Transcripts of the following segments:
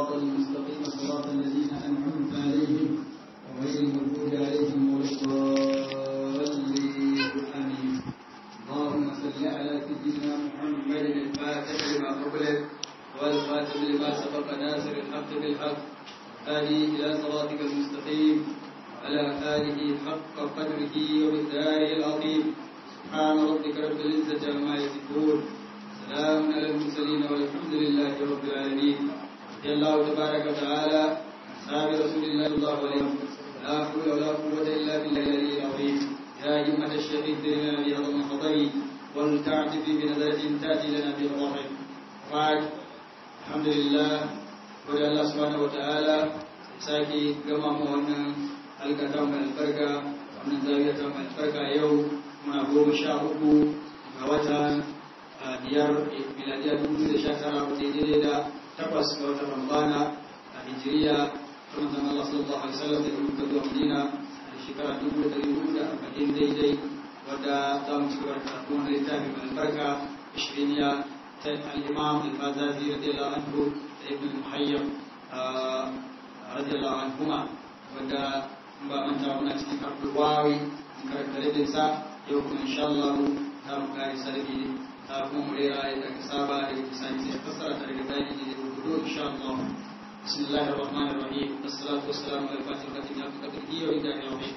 الصراط المستقيم صراط الذين أنعمت عليهم غير المغضوب عليهم ولا الضالين آمين اللهم صل على سيدنا محمد الفاتح لما قبلك والخاتم لما سبق ناصر الحق بالحق هادي إلى صراطك المستقيم على آله حق قدره ومقداره العظيم سبحان ربك رب العزة عما يصفون سلام على المرسلين والحمد لله رب العالمين رضي الله تبارك وتعالى أصحاب رسول الله صلى الله عليه وسلم لا حول ولا قوة إلا بالله العلي العظيم يا همة الشيخ اهدنا بهذا المحضر ولتعتف بنظرة تأتي لنا بالظهر بعد الحمد لله wadda Allah subhanahu wataala sake gama mu wannan halkata mai albarka wannan zawiya ta mai albarka yau muna goma sha uku ga watan biyar miladiya dubu da sha tara wata daidai da takwas ga watan rambana a hijiriya ta manzan Allah sallallahu alaihi wasallam da dubu zuwa Madina a shekara dubu da dari hudu da arba'in daidai wadda za mu ci gaba da karatu wani littafi mai albarka ishiriniya ta al-imam al-bazazi radiyallahu anhu ابن المحيب رضي الله عنهما ودا ba manta muna cikin karɓar wawi in karkare da sa yau kuma insha Allah za mu kare sarki ta kuma mu rera ya daga saba da yake sani sai fassara ta daga zani da rubutu insha Allah bismillahir rahmanir rahim assalatu wassalamu ala fatil fatil ya fi kadri wa ida yawmi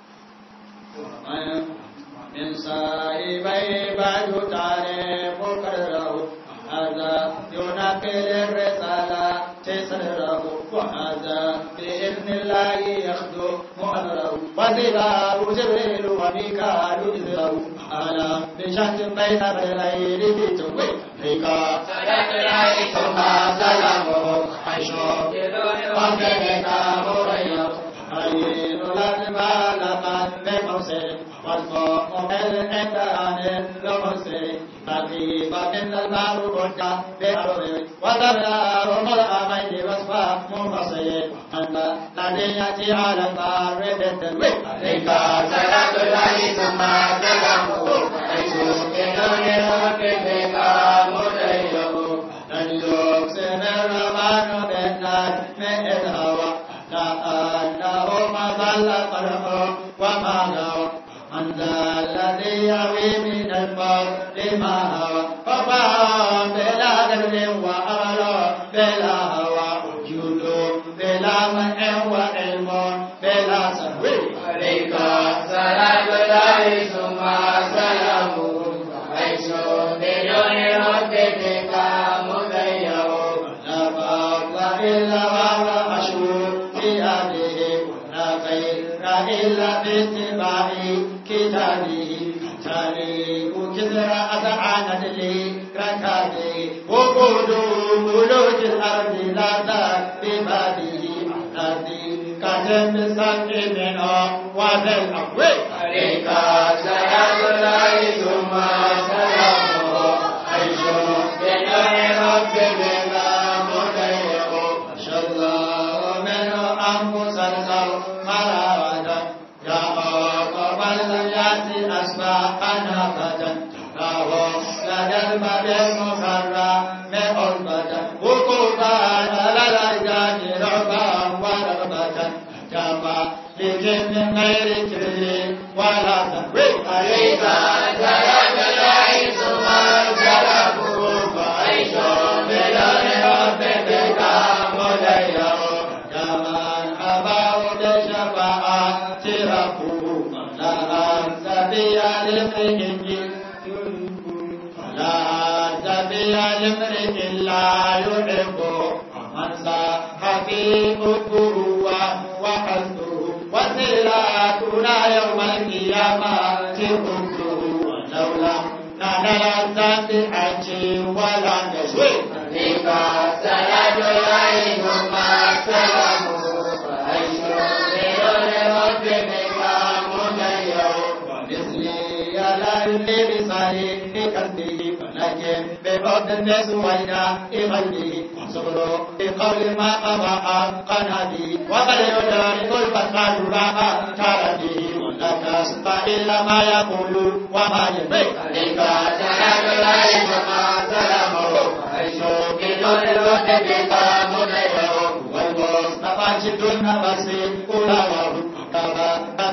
من صاحبي بعد تعرف قدره هذا ينقل الرسالة تسره وهذا بإذن الله يخدم أمره وزباه جبريل وميكال إذره أنا بشهد بين الليل بتوي فيك سلام الله ثم سلامه عيشه وكذلك مريم عين الأجمال من بموسم والقوم عند عن المرسل خفيف من الماء رجع بأرض وذبنا مرأمين وصفا منفصل أن الذي يأتي على البار بالتنوير عليك صلاة الله ثم سلامه حيث بدون ربك مدينه لن يقسم الرحمن بالنار من الهوى لأنه ما ضل قلبه وما غوى من ذا الذي يوي من الموت ما هوى فقام بلا قدر وأمل بلا هوى وجود بلا منع وعلم بلا سهو عليك سلام الله ثم سلامه حيث بدون ربك مضيع لا فضل إلا وهو مشهور في أهله ولا خير إلا باتباع كتابه تاريخ كسرى أسعانا لي ركابه وقود ملوك الأرض لا ذاك ببابه أحداثي كتب سكي منه وذي الأقوي عليك سلام الله ثم سلامه عيش بدون ربك مضيع أشهد الله منه أنفس الخلق مراوة يا قبل الذي أصبحنا فتى فهو لدى الباب المفرى مغربة وقوفا على الأرجان رعبا ورغبة كما لكن من غير كبر ولا تنوي عليك سلام الله ثم سلامه فعيش بدون ربك مضيع كما أباه بشفاعة ربه فلا سبيل لامرئ فلا سبيل لامرئ لا يحبه ومن صاح في حبه وحسبه وسيلاتنا يوم القيامة حبه ولولا نال الذنب حج ولا نشوي عليك سلام الله ثم سلامه فعيش بدون ربك مضيع ومثلي على بصحيح قلبه ولكن بفضل سوينا قلبه صبر بقول ما قضى حقا به وقد يدرك الفتح راحة تربه ولك سبح إلا ما يقول وما يبي عليك سلام الله وما سلامه عيش بدون الوقت بك مضيع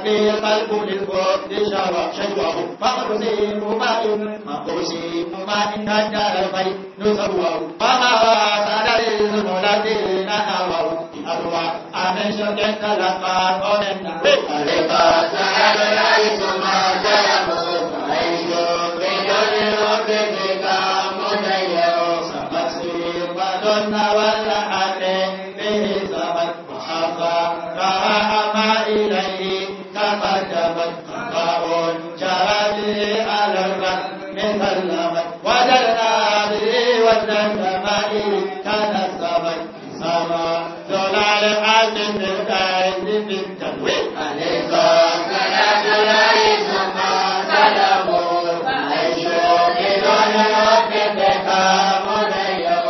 به قلب للبعد شوى شجوه فاقسم ماء مقسم ماء الدار البيت نسوه فما وصل للمولدين نووا أروى أمن شك تلقى قومنا عليك سعد العيس ما جلبوا فعيش بدون ربك مدير سمسير ودن والحق به سبت وحفى رأى ما إليه تقدمت قضاء جرى به على الرد مثلمت وجدنا به وجدا كمائل تنسمت سما زلال حاكم بالقائد بالتنوير عليك صلاة الله ثم سلامه عيش بدون ربك مدير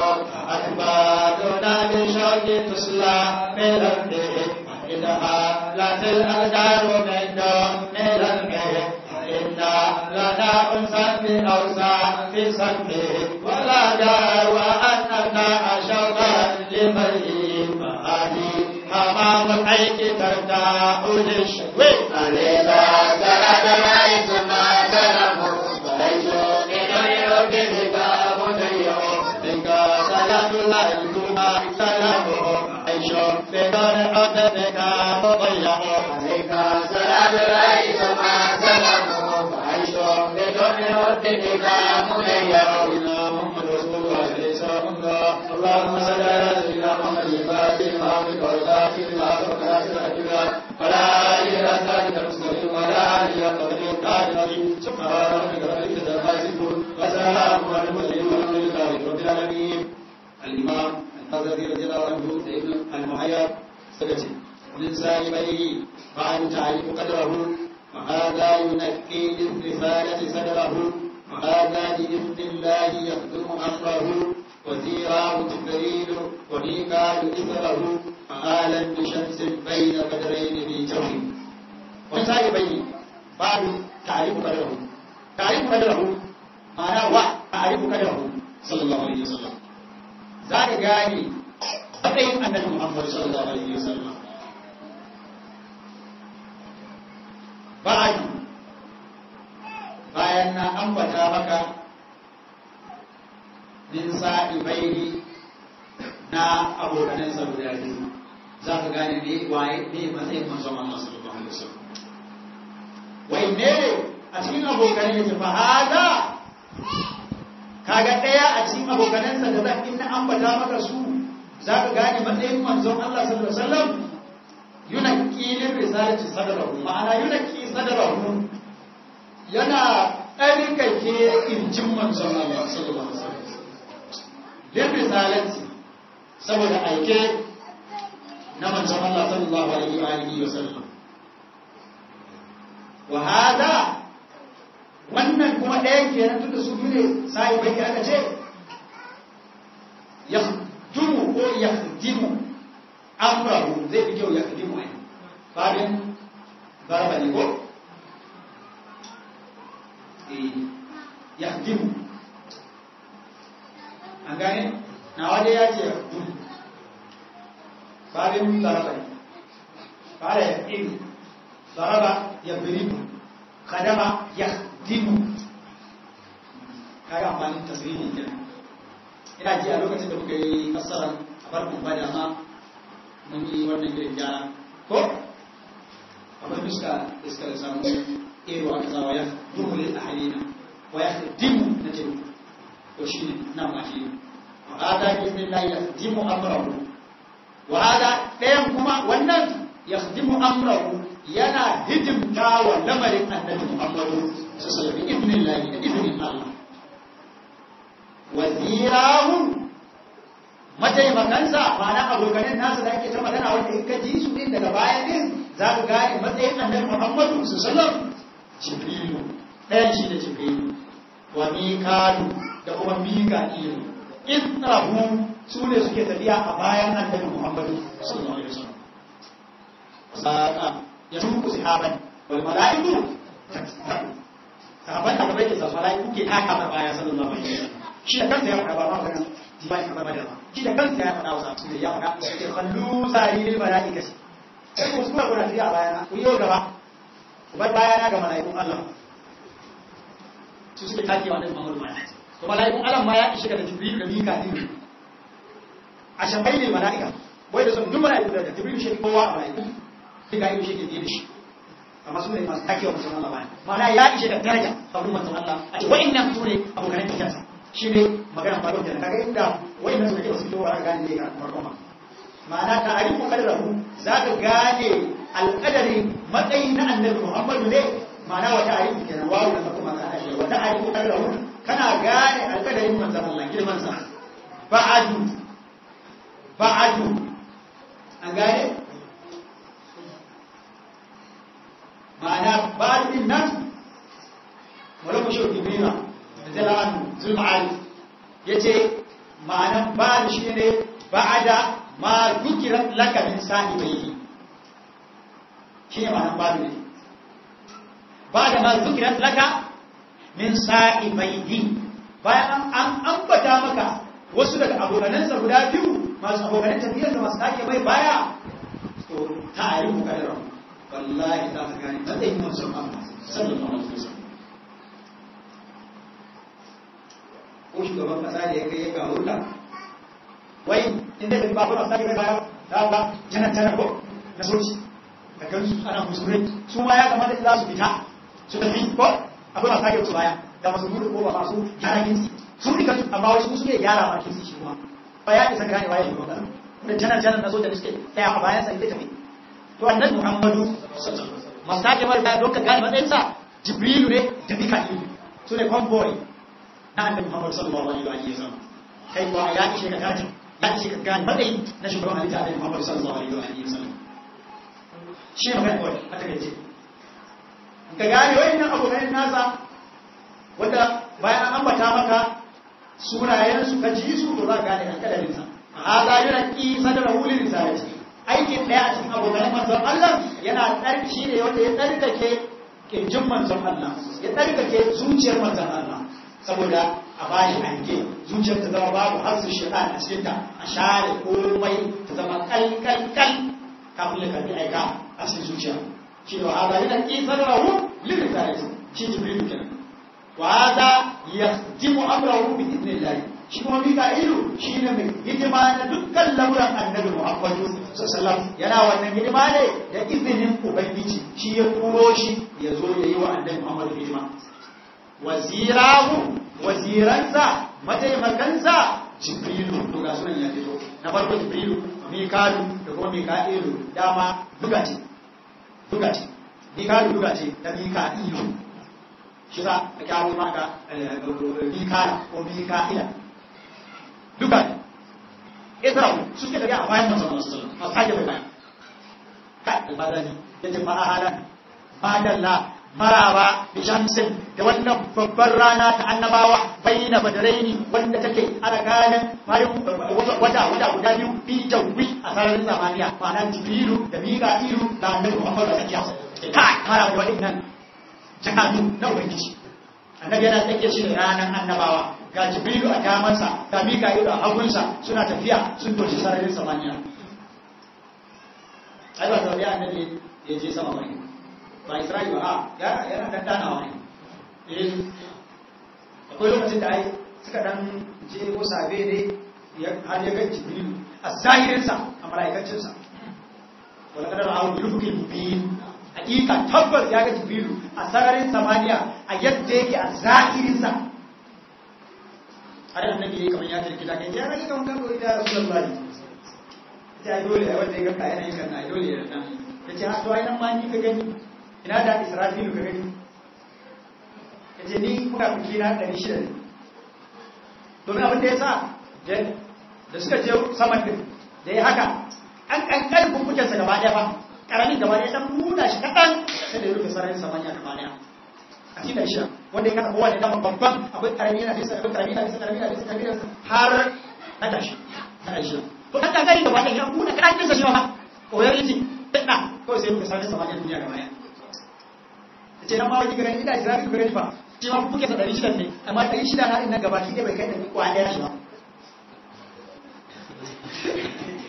أكبادنا بشوق تصلى بربه إنها لا الأقدار من دون ربه إنا لنا أنسا بأوسع في سبه ولا دار وأنك أشوقا لمرئ فهذه حمام الحيك ترتاح للشكوى عليك صلاة العيس ما سلمه فليس بدون ربك مدير بك صلاة الله ثم سلامه عيش بدون ربك مضيع عليك صلاة العيس ما سلمه فعيش بدون ربك مضيع محمد رسول الله صلى الله اللهم صل على سيدنا محمد الفاتح لما أمرك والخاتم لما سبق ناصر الأجوال ولا إله إلا أنت المستقيم ولا إله إلا قدر القادر سبحان ربك رب العزة عما يصفون وسلام على المرسلين والحمد لله رب العالمين الإمام الغزالي رضي الله عنه المحيا سكتي من سالميه فعن تعريف قدره وهذا ينكي للرسالة صدره وهذا بإذن الله يخدم أمره وزيراه جبريل وميكال إثره فآلا بشمس بين بدرين في جوه ومن بين بعد تعريف قدره تعريف قدره معناه وتعريف قدره صلى الله عليه وسلم ذلك gane matsayin annabi Muhammad sallallahu alaihi wasallam ba'adi bayan na ambata maka min sa'i baini na abokanan sa guda biyu za ka gane ne waye ne matsayin manzon Allah sallallahu alaihi wasallam wai ne a cikin abokanan yake fa hada kaga ɗaya a cikin abokanansa da zan inna ambata maka su za ka gane matsayin manzon Allah sallallahu alaihi wasallam yunaqi lin risalati sadrahu ma'ana yunaqi sadrahu yana ɗarkake injin manzon Allah sallallahu alaihi wasallam lin risalati saboda aike na manzon Allah sallallahu alaihi wasallam wa hada wannan kuma ɗaya kenan tunda su biyu ne sai bai aka ce yahdumu ko yahdimu amrahu zai fi kyau yahdimu ai babin barba ne ko eh yahdimu an gane na wade ya ce yahdimu babin barba ne fara yahdimu baraba yadribu kadama yahdimu kaga amfanin tasiri kenan ina ji a lokacin da muka yi fassarar a farkon bada ma mun yi wannan gidan gyara ko akwai fuska iskar samu ero aka sa wa ya duhulil ahalina wa ya dimu na ce to shi ne nan ma shi wa hada bismillah ya dimu amrahu wa hada ɗayan kuma wannan ya dimu amrahu yana hidimta wa lamarin annabi muhammadu sallallahu alaihi wasallam ibnin lahi da ibnin allah wazirahu mataimakansa ma'ana abokanin nasu da ake ta magana wanda in ka ji su din daga baya din za ka gane matsayin annabi Muhammadu sallallahu Jibrilu ɗayan shi da Jibrilu wa Mikalu da kuma Mika'ilu Israhu su ne suke tafiya a bayan annabi Muhammadu sallallahu alaihi wasallam sa'a ya tuku sahaban wal mala'iku sahaban da bai da mala'iku ke taka baya sallallahu alaihi wasallam shi da kansa ya faɗa ba ma magana ba shi ba da ba shi da kansa ya faɗa wasa su da ya faɗa ya kallu sari lil malaikati sai ku suka kuna tafiya a bayana ku yau gaba bar baya na ga mala'ikun Allah su suke take wa annabi Muhammad baya to mala'ikun Allah ma ya ishe da Jibril da Mika'il a shambai ne mala'ika wai da sun duk mala'iku da Jibril shi kowa a mala'iku Mika'il shi ke biye da shi amma su ne masu take wa manzon Allah baya ma'ana ya ishe da daraja a wurin manzon Allah a ce wa'annan su ne abokan tafiyarsa shi ne magana farko da kaga inda wa'annan su ne ba su fito wa gane ne ga farko ma ma'ana ta arifu kadrahu za ka gane alƙadari matsayi na annabi Muhammadu ne ma'ana wata arifu kenan wawu da kuma kana shi wata arifu kadrahu kana gane alƙadarin manzon Allah girman sa ba'adu ba'adu an gane ma'ana ba'adu din nan wala ku shi kibira da zalanu zulma'ali yace ma'anan ba'adu shi ne ba'ada ma dukirat laka min sahibaihi shi ne ma'anar babu ne ba da ma dukirat laka min sahibaihi bayan an ambata maka wasu daga abokanansa guda biyu masu abokanan tafiyar da masu take mai baya to ta yi mukaddara wallahi za ka gane matsayin manzon Allah sallallahu alaihi wasallam ko shugaban kasa da ya kai ya kawo ta wai inda da babu masu take baya da ba janar janar ko na soci da kansu ana musulmai su ma ya kamata za su fita su tafi ko akwai masu take su baya da masu gudu ko ba masu gyara kinsi sun rika su amma wasu su ne gyara ma kinsi shi kuma ba ya isa gane waye ne wannan da janar janar na soja da suke tsaya a bayan sa inda tafi to annabi muhammadu masu take mai baya don ka gane matsayinsa jibrilu ne da mika'ilu su ne convoy na annabi muhammadu sallallahu alaihi wa sallam kai kuwa ya ishe ka gane ya ishe ka gane matsayi na shugaban halitta annabi muhammadu sallallahu alaihi wa sallam shi ne magana kawai a takaice ka gane wayannan abokan nasa wanda bayan an ambata maka sunayen su ka ji su to za ka gane alƙalamin sa a zahiran ki sadara hulin risalati aikin daya a cikin abokan manzon Allah yana tsarki ne wanda ya tsarkake kirjin manzon Allah ya tsarkake zuciyar manzon Allah saboda a bashi hanke zuciyar ta zama babu harsu shaitan a cikinta a share komai ta zama kalkalkal kafin ya karbi aika a cikin zuciya shi ne wa hada yana kisar rahu lirin tare shi jibril kenan wa hada yahdimu amrahu bi idnillah shi kuma mika'ilu shi ne mai hidima na dukkan lamuran annabi muhammadu sallallahu yana wannan hidima ne da izinin ubangiji shi ya turo shi ya zo ya yi wa annabi muhammadu hidima wazirahu waziransa mataimakansa jibrilu to ga sunan ya fito na farko jibrilu mikalu da kuma mika'ilu dama duka ce duka ce mikalu duka ce da mika'ilu shi za a kyawo maka mikala ko mika'ila duka ne isra'u suke tafiya a bayan masu masu masu hajji mai bayan kai albadani ya ce ma'ahalan madalla maraba da shamsin da wannan babbar rana ta annabawa bayyana badaraini wanda take a tsakanin wata wata guda biyu bi jawi a sararin zamaniya ma'ana jibrilu da mika'ilu da annabi muhammadu a tsakiya kai maraba da waɗannan jakadu na ubangiji annabi yana tsakiyar shi da ranar annabawa ga jibrilu a damansa ga mika'ilu a hagunsa suna tafiya sun toshi sararin samaniya ai ba tafiya annabi ya je sama bane ba Isra'il ba a yana dandanawa ne akwai lokacin da ai suka dan je ko sabe ne har ya ga jibrilu a zahirinsa a mala'ikacinsa wala kadar awu yufukin mubin hakika tabbas ya ga jibrilu a sararin samaniya a yadda yake a zahirinsa har annabi yayi kamar ya tarki da kai ya rage kamar kan goyi da rasulullahi ya dole ai wanda ya ga kayan yin kan dole ya dan yace ha to ai nan ma ni ka gani ina da israfilu ka gani ya ce ni kuka fi na ɗari shida ne domin abin da ya sa da suka je saman din da ya haka an ƙanƙarin kumbukensa gaba ɗaya ba ƙaramin gaba ɗaya ɗan nuna shi kaɗan sai da ya rufe sararin samaniya gaba ɗaya a cikin ɗari shida wanda ya kasa kowa ne dama babban akwai ƙarami yana bisa akwai ƙarami yana bisa ƙarami yana bisa ƙarami yana bisa har na tashi na ɗari shida to ɗan ƙanƙarin gaba ɗaya ya nuna kaɗan ɗinsa shi ma koyar yiji ɗaɗa kawai sai ya rufe sararin samaniya duniya gaba ɗaya ce nan ma wani gani ina jira ku gani ba shi ma kuke da 600 ne amma 600 na ina gaba ki da bai kai da kwa daya shi ba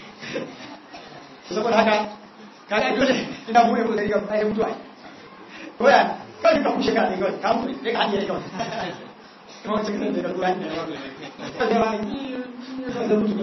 saboda haka kaga dole ina bude mu gari ga ai mutuwa ko ya kawai ka kushe ka ne kawai ka mutu ne ka hadiye kawai kuma wacce kan da ka tura ne kawai da ba ni da mutu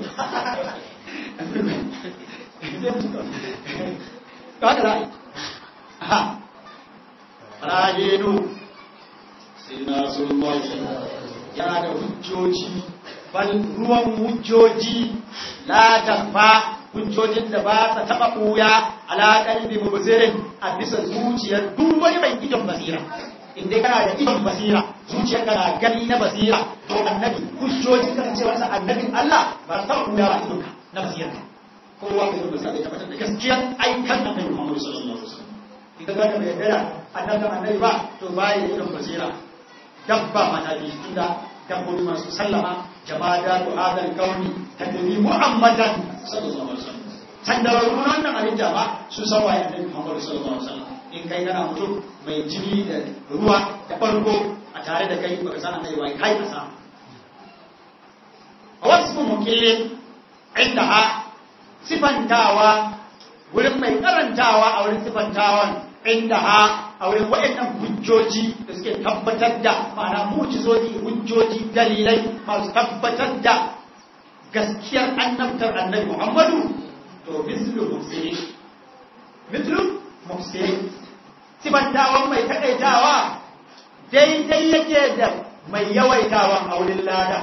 ka haka za a rajenu sayyidina rasulullah yana da hujjoji bal ruwan hujjoji la tafa hujjojin da ba sa taba buya ala qalbi mubzirin a bisa zuciyar duk wani mai idon basira inda kana da idon basira zuciyar kana gani na basira to annabi hujjoji kan ce wasa annabin Allah ba ta buya ba idonka na basira kowa ka zuba sai tabbatar da gaskiyar aikan annabi Muhammad sallallahu alaihi wasallam idan ka mai yadda annabi annabi ba to bai da idon basira dabba mata bi tunda dabbobi masu sallama jama'a da hadal kauni tadbi muhammadan sallallahu alaihi wasallam sandararru wannan abin jama su san waye annabi muhammad sallallahu alaihi wasallam in kai kana mutum mai jini da ruwa da farko a tare da kai baka san annabi waye kai ka san wasu mukillin indaha sifantawa wurin mai karantawa a wurin sifantawan indaha a wurin waɗannan hujjoji da suke tabbatar da ma'ana mujizoji hujjoji dalilai masu tabbatar da gaskiyar annabtar annabi Muhammadu to mislu mufsiri mislu mufsiri sifantawan mai taƙaitawa daidai yake da mai yawaitawan a wurin lada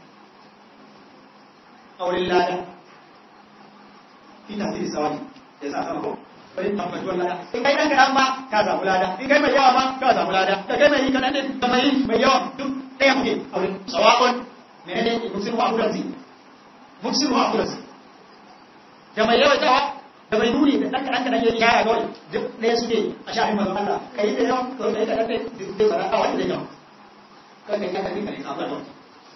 a wurin lada ina zai sawani ya sa sama ko bari tabbaci wannan in kai dan kadan ma ka samu lada in kai mai yawa ma ka samu lada da kai mai kadan din da mai mai yawa duk ɗaya muke a wurin sawa'un menene musulmu wa abudasi musulmu wa abudasi da mai yawa tawa da mai nuni da dan kadan kadan ya yaya kawai duk ɗaya suke a shafin manzon Allah kai da yawa to kai kadan din duk da sarata wani da yawa kai kai kadan din kai samu lada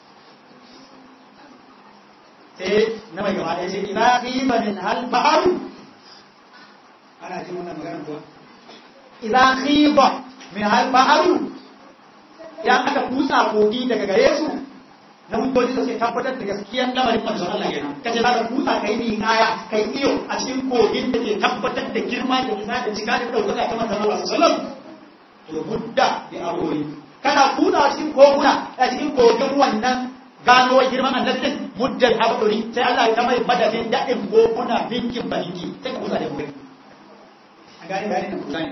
sai na mai gaba ɗaya ce ina qiba min hal ba'aru ana jin wannan magana kuwa idan khiba min hal ba'aru idan aka kusa kogi daga gare su na hujjoji da suke tabbatar da gaskiyar lamarin manzon Allah kenan kace za ka kusa kai ni kaya kai iyo a cikin kogin da ke tabbatar da girma da isa da cika da daukaka ta manzon Allah sallallahu alaihi wasallam to budda bi arori kana kusa a cikin koguna a cikin kogin wannan gano girman annabin muddal habduri sai Allah ya mai madadin da'in koguna binkin balinki sai ka kusa da kogin gane gane na kusa ne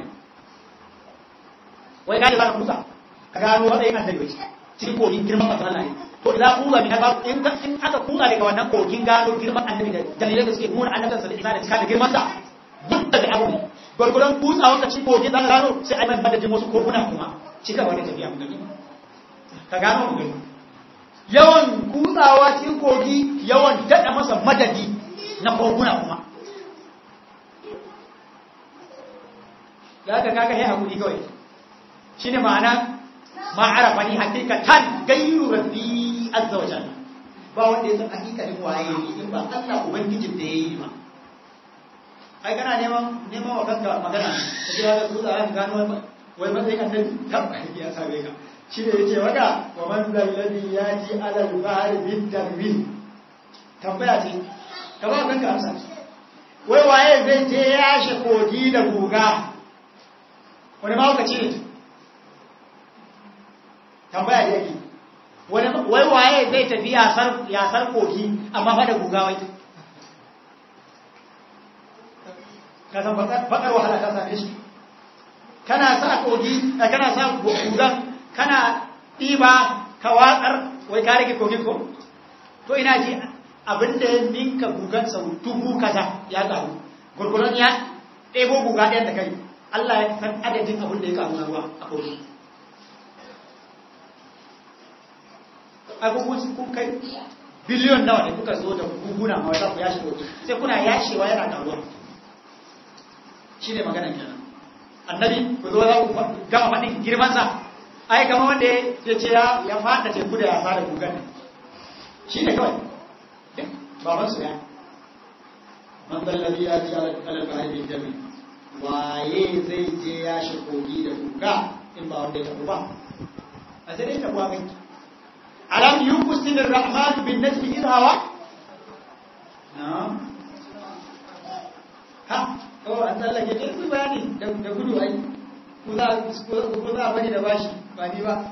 wai gane za ka kusa ka gano matsayin annabi cikin kogin girman masu Allah ne to idan kusa min haka in in aka kusa daga wannan kogin gano girman annabi da dalilai da suke nuna annabinsa da isa da cika da girman sa duk daga abu ne gwargwadon kusa wanda cikin kogin za ka gano sai ai mai madadin wasu koguna kuma cika wani tafiya mu gani ka gano mu gani yawan kutsawa cikin kogi yawan daɗa masa madadi na koguna kuma da aka kaga ya haƙuri kawai shi ne ma'ana ma'arafa ne hakikatan gairu rabbi azza wa jalla ba wanda ya san hakikalin waye ne in ba Allah ubangijin da ya yi ma ai kana neman neman wa kanka magana ka ce ga su da gano wai matsayin annabi tabbata ya sabe ka shi ne yace waka wa man zal ladhi yati ala al-bahr bid darbi tambaya ce ka ba kanka amsa wai waye zai je ya shi kogi da guga wani ma ka ce tambaya da yake wai waye zai tafi yasar yasar kogi amma fa da guga wai ka san bakar wahala ka same shi kana sa kogi kana sa gugan kana ɗiba ka watsar wai ka rage kogin ko to ina ji abinda ya ninka gugan sau dubu kaza ya ƙaru gurguran ya ɗebo guga ɗayan da kai Allah ya san adadin abin da ya ƙaru na ruwa a kogi abubuwan kun kai biliyon nawa ne kuka zo da guguna ma za ku yashe kogi sai kuna yashewa yana ƙaruwa shi ne maganan kenan annabi ku zo za ku gama faɗin girmansa ai kama wanda ya ce ya fada teku da ya fara gugan shi ne kawai duk baban su ya man dallabi ya ji alal bahari jami waye zai je ya shi kogi da guga in ba wanda ya tabu ba a sai dai tabuwa kai alam yuqsin ar-rahman bin najmi idh hawa na'am ha oh an tsallake dai bayani da gudu ai ku za ku za bani da bashi ba ni ba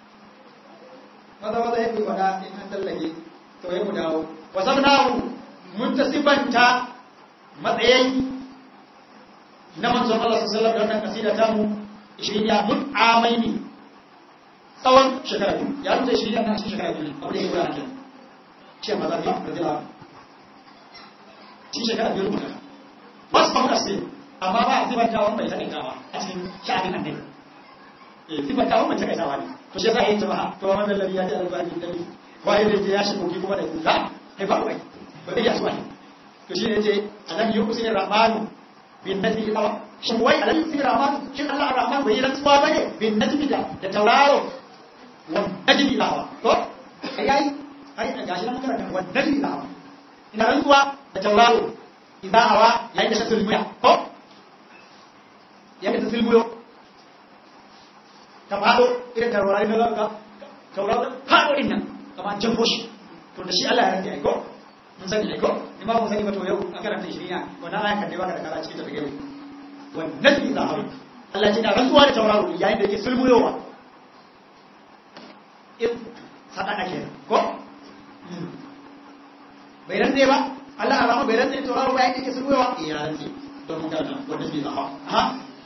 maza maza yake faɗa in an tallage to ya mu dawo wasabnahu mun ta sifanta matsayin na manzon Allah sallallahu alaihi wasallam da wannan kasida ta mu 20 ya mun amaini tsawon shekara biyu ya rubuta 20 na cikin shekara biyu abu da ya gura kenan ce maza biyu da jira cikin shekara biyu rubuta ba su samu asiri amma ba a sifanta wani bai takaitawa a cikin sha'anin annabi eh sifanta wani bai takaitawa ne to shi za a yi jama'a to wannan lalle ya ji albani da ni waye da je ya shi koki kuma da kuka kai ba wai ba zai yasu wani to shi ne ce alam yuqsin rahmanu bin najmi qawa shin wai alam yuqsin rahmanu shin Allah rahman bai rantsuwa bane bin najmi da da tauraro wa najmi qawa to ai ai gashi nan karanta wa najmi qawa ina rantsuwa da tauraro idan hawa yayin da ta sulmuya ko yayin da ta sulmuyo ta fado irin taurari na zaka tauraro fado din nan kamar jan boshi to da shi Allah ya rantsa ai ko mun sani ai ko in ba mun sani ba to yau an karanta shi ne wannan ayan kan dai baka da kara cikin ta daga yau wannan idan hawa Allah ya rantsuwa da tauraro yayin da yake sulmuyowa in sadaka kenan ko bai rantsa ba Allah arama bai rantsa tauraro ba yake sulmuyowa ya rantsa don mun karanta wannan idan hawa ha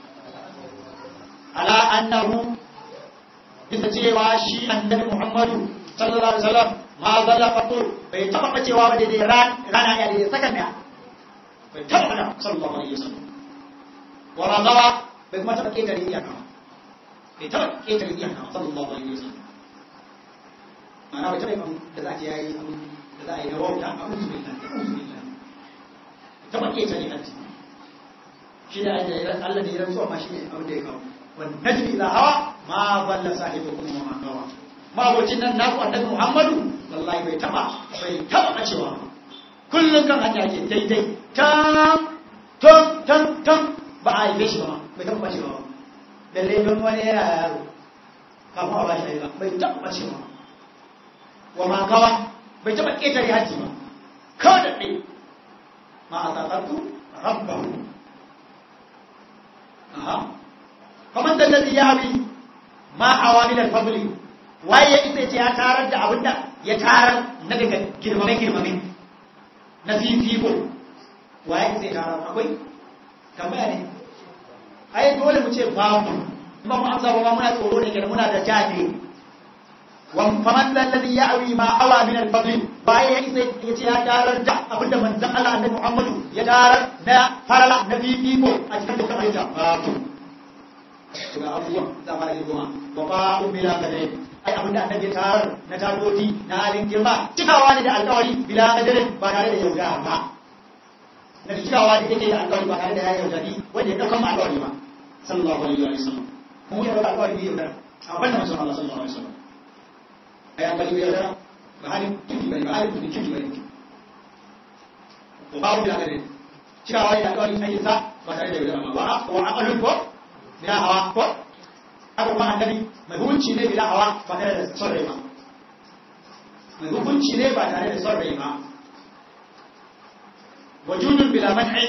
ala annahu bisa cewa shi annabi Muhammadu sallallahu alaihi wasallam ma zalla fatu bai taba cewa ba daidai rana ya daidai sakan ya bai taba da sallallahu alaihi wasallam wa razawa bai kuma taba ketare iyaka bai taba ketare iyaka sallallahu alaihi wasallam ma'ana bai taba yin da za a ce yayi abu da za a yi na wauta abu su billah abu su billah taba ketare kanti shi da Allah da ya rantsuwa ma shi ne abin da ya kawo والنجم إذا هوى ما ضل صاحبكم وما غوى ما وجدنا nan naku annabi Muhammadu wallahi bai taba bai taba cewa kullun kan hanya ke daidai tam tam tam tam ba a yi shi ba bai taba cewa lalle don wani yana yaro kafin a bashi ba bai taba cewa wa ma gawa bai taba ketare haji ba kawai da ɗai ma a tsatsattu rabbahu aha kamar da lalzi ya habi ma awamil al-fadli waye ita ce ya tarar da abinda ya tarar na daga girmame girmame na fifiko waye ita ya tarar akwai tambaya ne ai dole mu ce babu ba mu amsa ba muna tsoro ne kenan muna da jahili wa faman lalzi ya habi ma awa min al-fadli waye ita ya ce ya tarar da abinda manzon Allah annabi Muhammadu ya tarar na farala na fifiko a cikin dukkan ayyuka babu ga abubuwan za fara yi goma wa fa'un bila kadare ai abinda annabi ya tarar na tadoti na halin girma cikawa ne da alƙawari bila kadare ba tare da yaudara ba na cikawa da yake da alƙawari ba tare da ya yaudari wanda ya ɗaukan alƙawari ba sallallahu alaihi wa sallam mun yi ɗaukar alƙawari bai yaudara a wannan masu Allah sallallahu alaihi wa sallam ai an bari yaudara ba halin tuki bane ba halin tuki tuki bane wa fa'un bila kadare cikawa ne da alƙawari ayyuka ba tare da yaudara ba wa aqalun ko bila hawa ko aka kuma annabi mai hukunci ne bila hawa ba tare da son rai ba mai hukunci ne ba tare da son rai ba wajudun bila man'i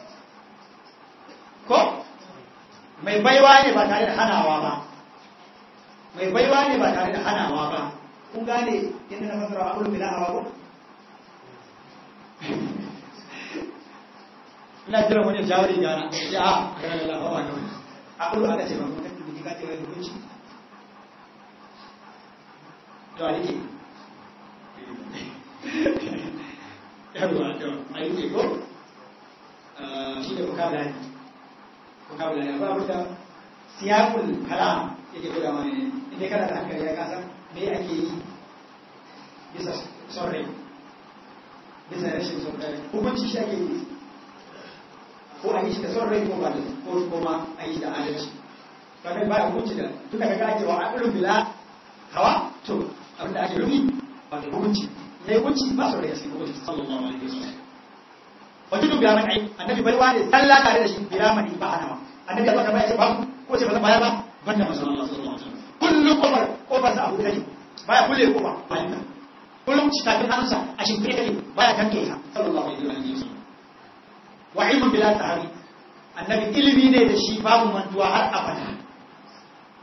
ko mai baiwa ne ba tare da hanawa ba mai baiwa ne ba tare da hanawa ba kun gane inda na fasara abul bila hawa ko ina jira wani jawari gana ya a ranar lafawa kawai a ƙulu aka ce ba kuma kan dubi ka ce wai hukunci to a rike yarwa to a rike ko shi da vocabulary vocabulary akwai abin da siyakul kalam yake guda wani ne inda kana da hankali ya kasa me ake yi bisa son rai bisa rashin son rai hukunci shi ake yi ko a yi shi da son rai ko ba da ko kuma a yi shi da adalci kaga ba hukunci da tunda kaga ake wa aqlun bila hawa to abinda ake rufi ba da hukunci ne hukunci ba son rai sai hukunci sallallahu alaihi wasallam wajidu bi aman ai annabi bai wani sallah tare da shi bila mani ba ana annabi Allah ta bai ce ba ko ce ba zan bayar ba banda manzon Allah sallallahu alaihi wasallam kullu kofar kofar sa abu da baya kulle kofa bayan kullum ci tafin hannunsa a shimfiɗe take baya kanke ta sallallahu alaihi wasallam wa ilmun bila tahari annabi ilimi ne da shi babu mantuwa har abada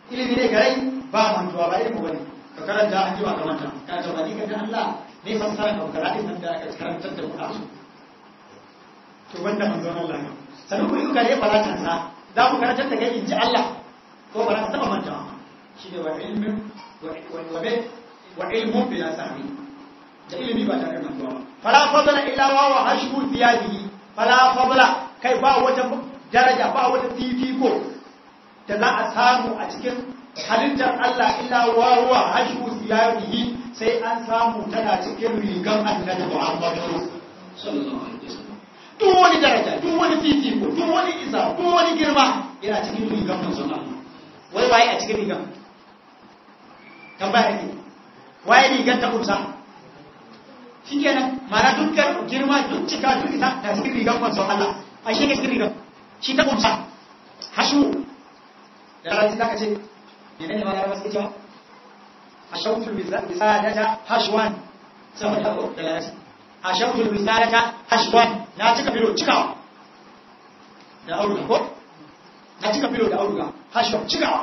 ilimi ne garai ba mantuwa ba ilimi bane ka karanta an ji ba ka manta ka ce ba ni ka ga Allah ne fassara ka karatu nan da aka karantar da Qur'ani to banda manzon Allah ne sanin ku yuka ne faratan sa za mu karantar da kai inji Allah ko ba za ka taba manta shi ne wa ilmin wa wa wa ilmun bila sahbi da ilimi ba tare da mantuwa ba fala fadla illa wa wa hashbu thiyadihi fala fadla kai ba wata daraja ba wata fifiko da za a samu a cikin halittar Allah illa wa wa hashbu thiyadihi sai an samu tana cikin rigan annabi Muhammadu sallallahu alaihi wasallam duk wani daraja duk wani fifiko duk wani isa duk wani girma yana cikin rigan manzon Allah wai waye a cikin rigan tambaya ne waye rigan ta kusa shikenan mara dukkan girma duk cika duk isa ta cikin rigan manzon Allah a shi ne cikin rigan shi ta kusa hashu da ranar zaka ce menene ma da ranar suke cewa hashautul bisadata hashwan sama da ko da ranar hashautul bisadata hashwan na cika filo cikawa da auduga ko na cika filo da auduga hashwan cikawa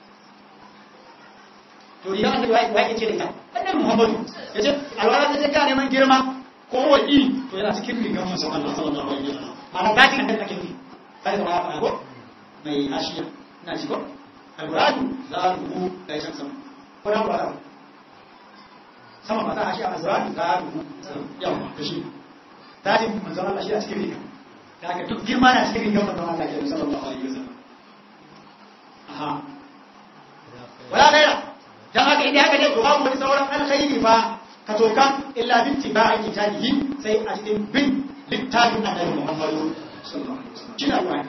to riga annabi wai wai yace da ita annabi muhammadu yace alwala ta ce ka neman girma ko wadi to yana cikin rigan manzon Allah sallallahu alaihi wasallam ana zati annabi ake yi kai da ba ko mai hashiya ina ji ko alqur'anu za ku da can sama ko na ba sama ba ta hashiya alqur'anu za ku yawa to shi zatin manzon Allah shi a cikin rigan da haka duk girma na cikin rigan manzon Allah ke sallallahu alaihi wasallam aha wala gaira dan haka idan haka ne to babu wani sauran alkhairi fa ka tokan illa bin tiba'i kitabihi sai a cikin bin littafin annabi Muhammadu sallallahu alaihi wasallam kina ruwa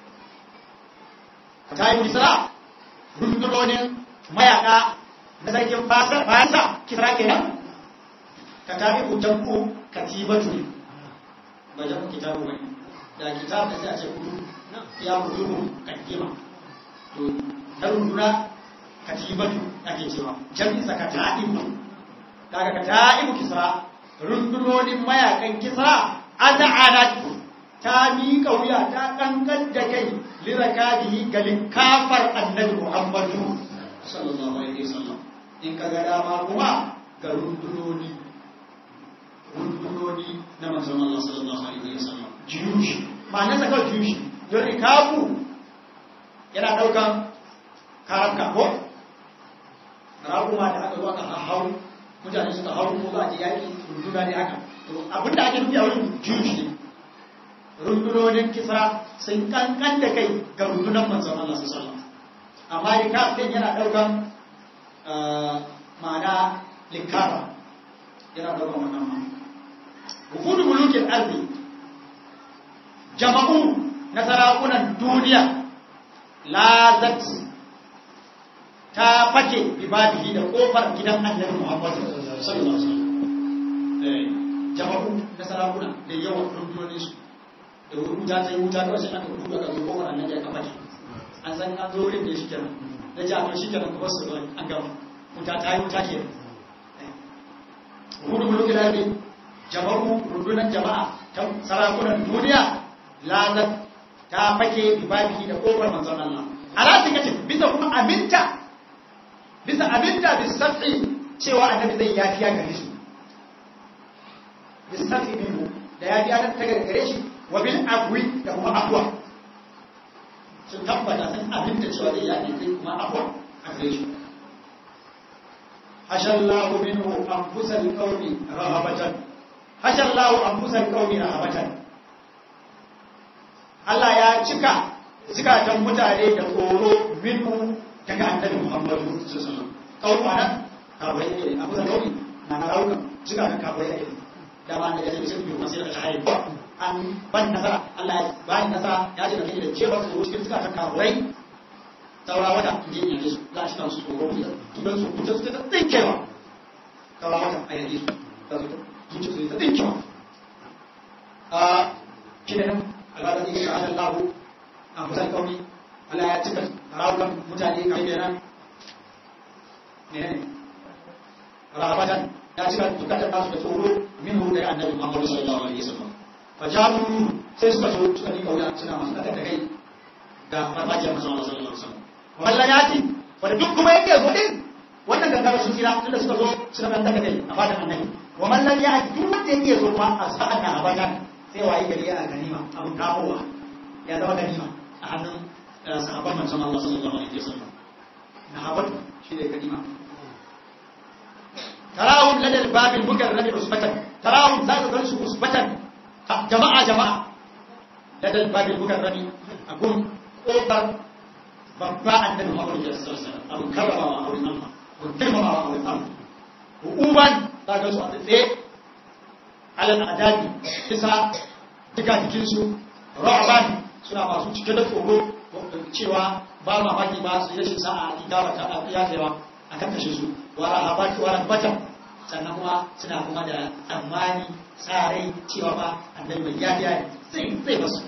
ka tayi bisra rundunonin mayaka na sarkin fasa fasa kisra kenan ka tabi ujanku katibatu ba jan kitabu bane da kitab da sai a ce kudu ya kudu katima to na runduna katibatu ake cewa jami'in ka ta'ibu daga ka ta'ibu kisra rundunonin mayakan kisra az'anat ta miƙa wuya ta kankan da kai lirakadihi ga linkafar annabi muhammadu sallallahu alaihi wasallam in ka ga dama kuma ga rundunoni rundunoni na manzon Allah sallallahu alaihi wasallam jiyushi ma'ana sa kawai jiyushi don rikabu yana daukan karabka ko raguma da aka zo aka hau mutane suka hau ko za a je yaƙi runduna ne haka to abin da ake nufi a wurin juji ne rundunonin kisra sun kankan da kai ga rundunan manzon Allah su sallam amma rikaf din yana ɗaukan ma'ana likara yana ɗaukan wannan ma hukudu mulukin arzi jama'u na sarakunan duniya lazat ta fake ibadihi da kofar gidan annabi Muhammad sallallahu alaihi wasallam eh jama'u da sarakuna da yawan rundunonin su da wuta ta yi wuta kawai sai aka duba ga kofar annabi aka fake an san an zo wurin da shi kenan da ji a shi kenan kuma su an gama wuta ta yi wuta ke hudu muluki da ne jama'u rundunan jama'a ta sarakunan duniya lazat ta fake ibadihi da kofar manzon Allah ala take bisa kuma aminta bisa abinda bisafi cewa annabi zai yafiya gare shi bisafi minhu da yafiya ta ta gare shi wa bil afwi da kuma afwa sun tabbata sun abinda cewa zai yafi zai kuma afwa a gare shi hashallahu minhu anfusal qawmi rahabatan hashallahu anfusal qawmi rahabatan Allah ya cika zikatan mutane da tsoro minhu daga annabi Muhammadu sallallahu alaihi wasallam kawo ana kawai ne abu da kauri na na rauka jiga da kawai ne da ba da yake sai biyu masu da shayi an ban nasara Allah ya ba ni nasara ya ce da kake da cewa su cikin suka ta kawai saura wata je ne su za shi kan su tsoro ne kidan su kuta su ta tsinkewa saura wata a yanzu su za su zuci su ta tsinkewa a kidan Allah da yake shahada Allah an kusan kauni Allah ya cika rawukan mutane kai kenan ne ne rahabatan ya cika dukkan nasu da tsoro minhu da annabi Muhammad sallallahu alaihi wasallam fa jabu sai suka zo suka ni kauya suna masu daga da kai da farfajiyar manzon Allah sallallahu alaihi wasallam wallan yati wanda duk kuma yake zo din wannan gangara sun tsira tunda suka zo suka dan daga kai a fadan annabi wa man lam yahdi duk wanda yake zo kuma a sa'an nan a bayan sai wayi gari yana ganima abun kamowa ya zama ganima a hannun sahabban manzon Allah sallallahu alaihi wasallam na habar shi ne ganima tarahum ladal babil mukarrami usbatan tarahum za ka gansu usbatan jama'a jama'a ladal babil mukarrami akun kofar babba annabi Muhammad sallallahu alaihi wasallam abu karramawa a wurin Allah ko girmamawa a wurin Allah hukuman za ka su a tsaye alal adadi kisa duka jikinsu ra'aban suna masu cike da tsoro cewa ba mamaki ba su yi rashin sa'a a kitawa ta ya kaiwa a kan kashe su wara habaki wara batan sannan kuma suna kuma da tsammani tsarai cewa ba annabi mai yafiya ne zai zai basu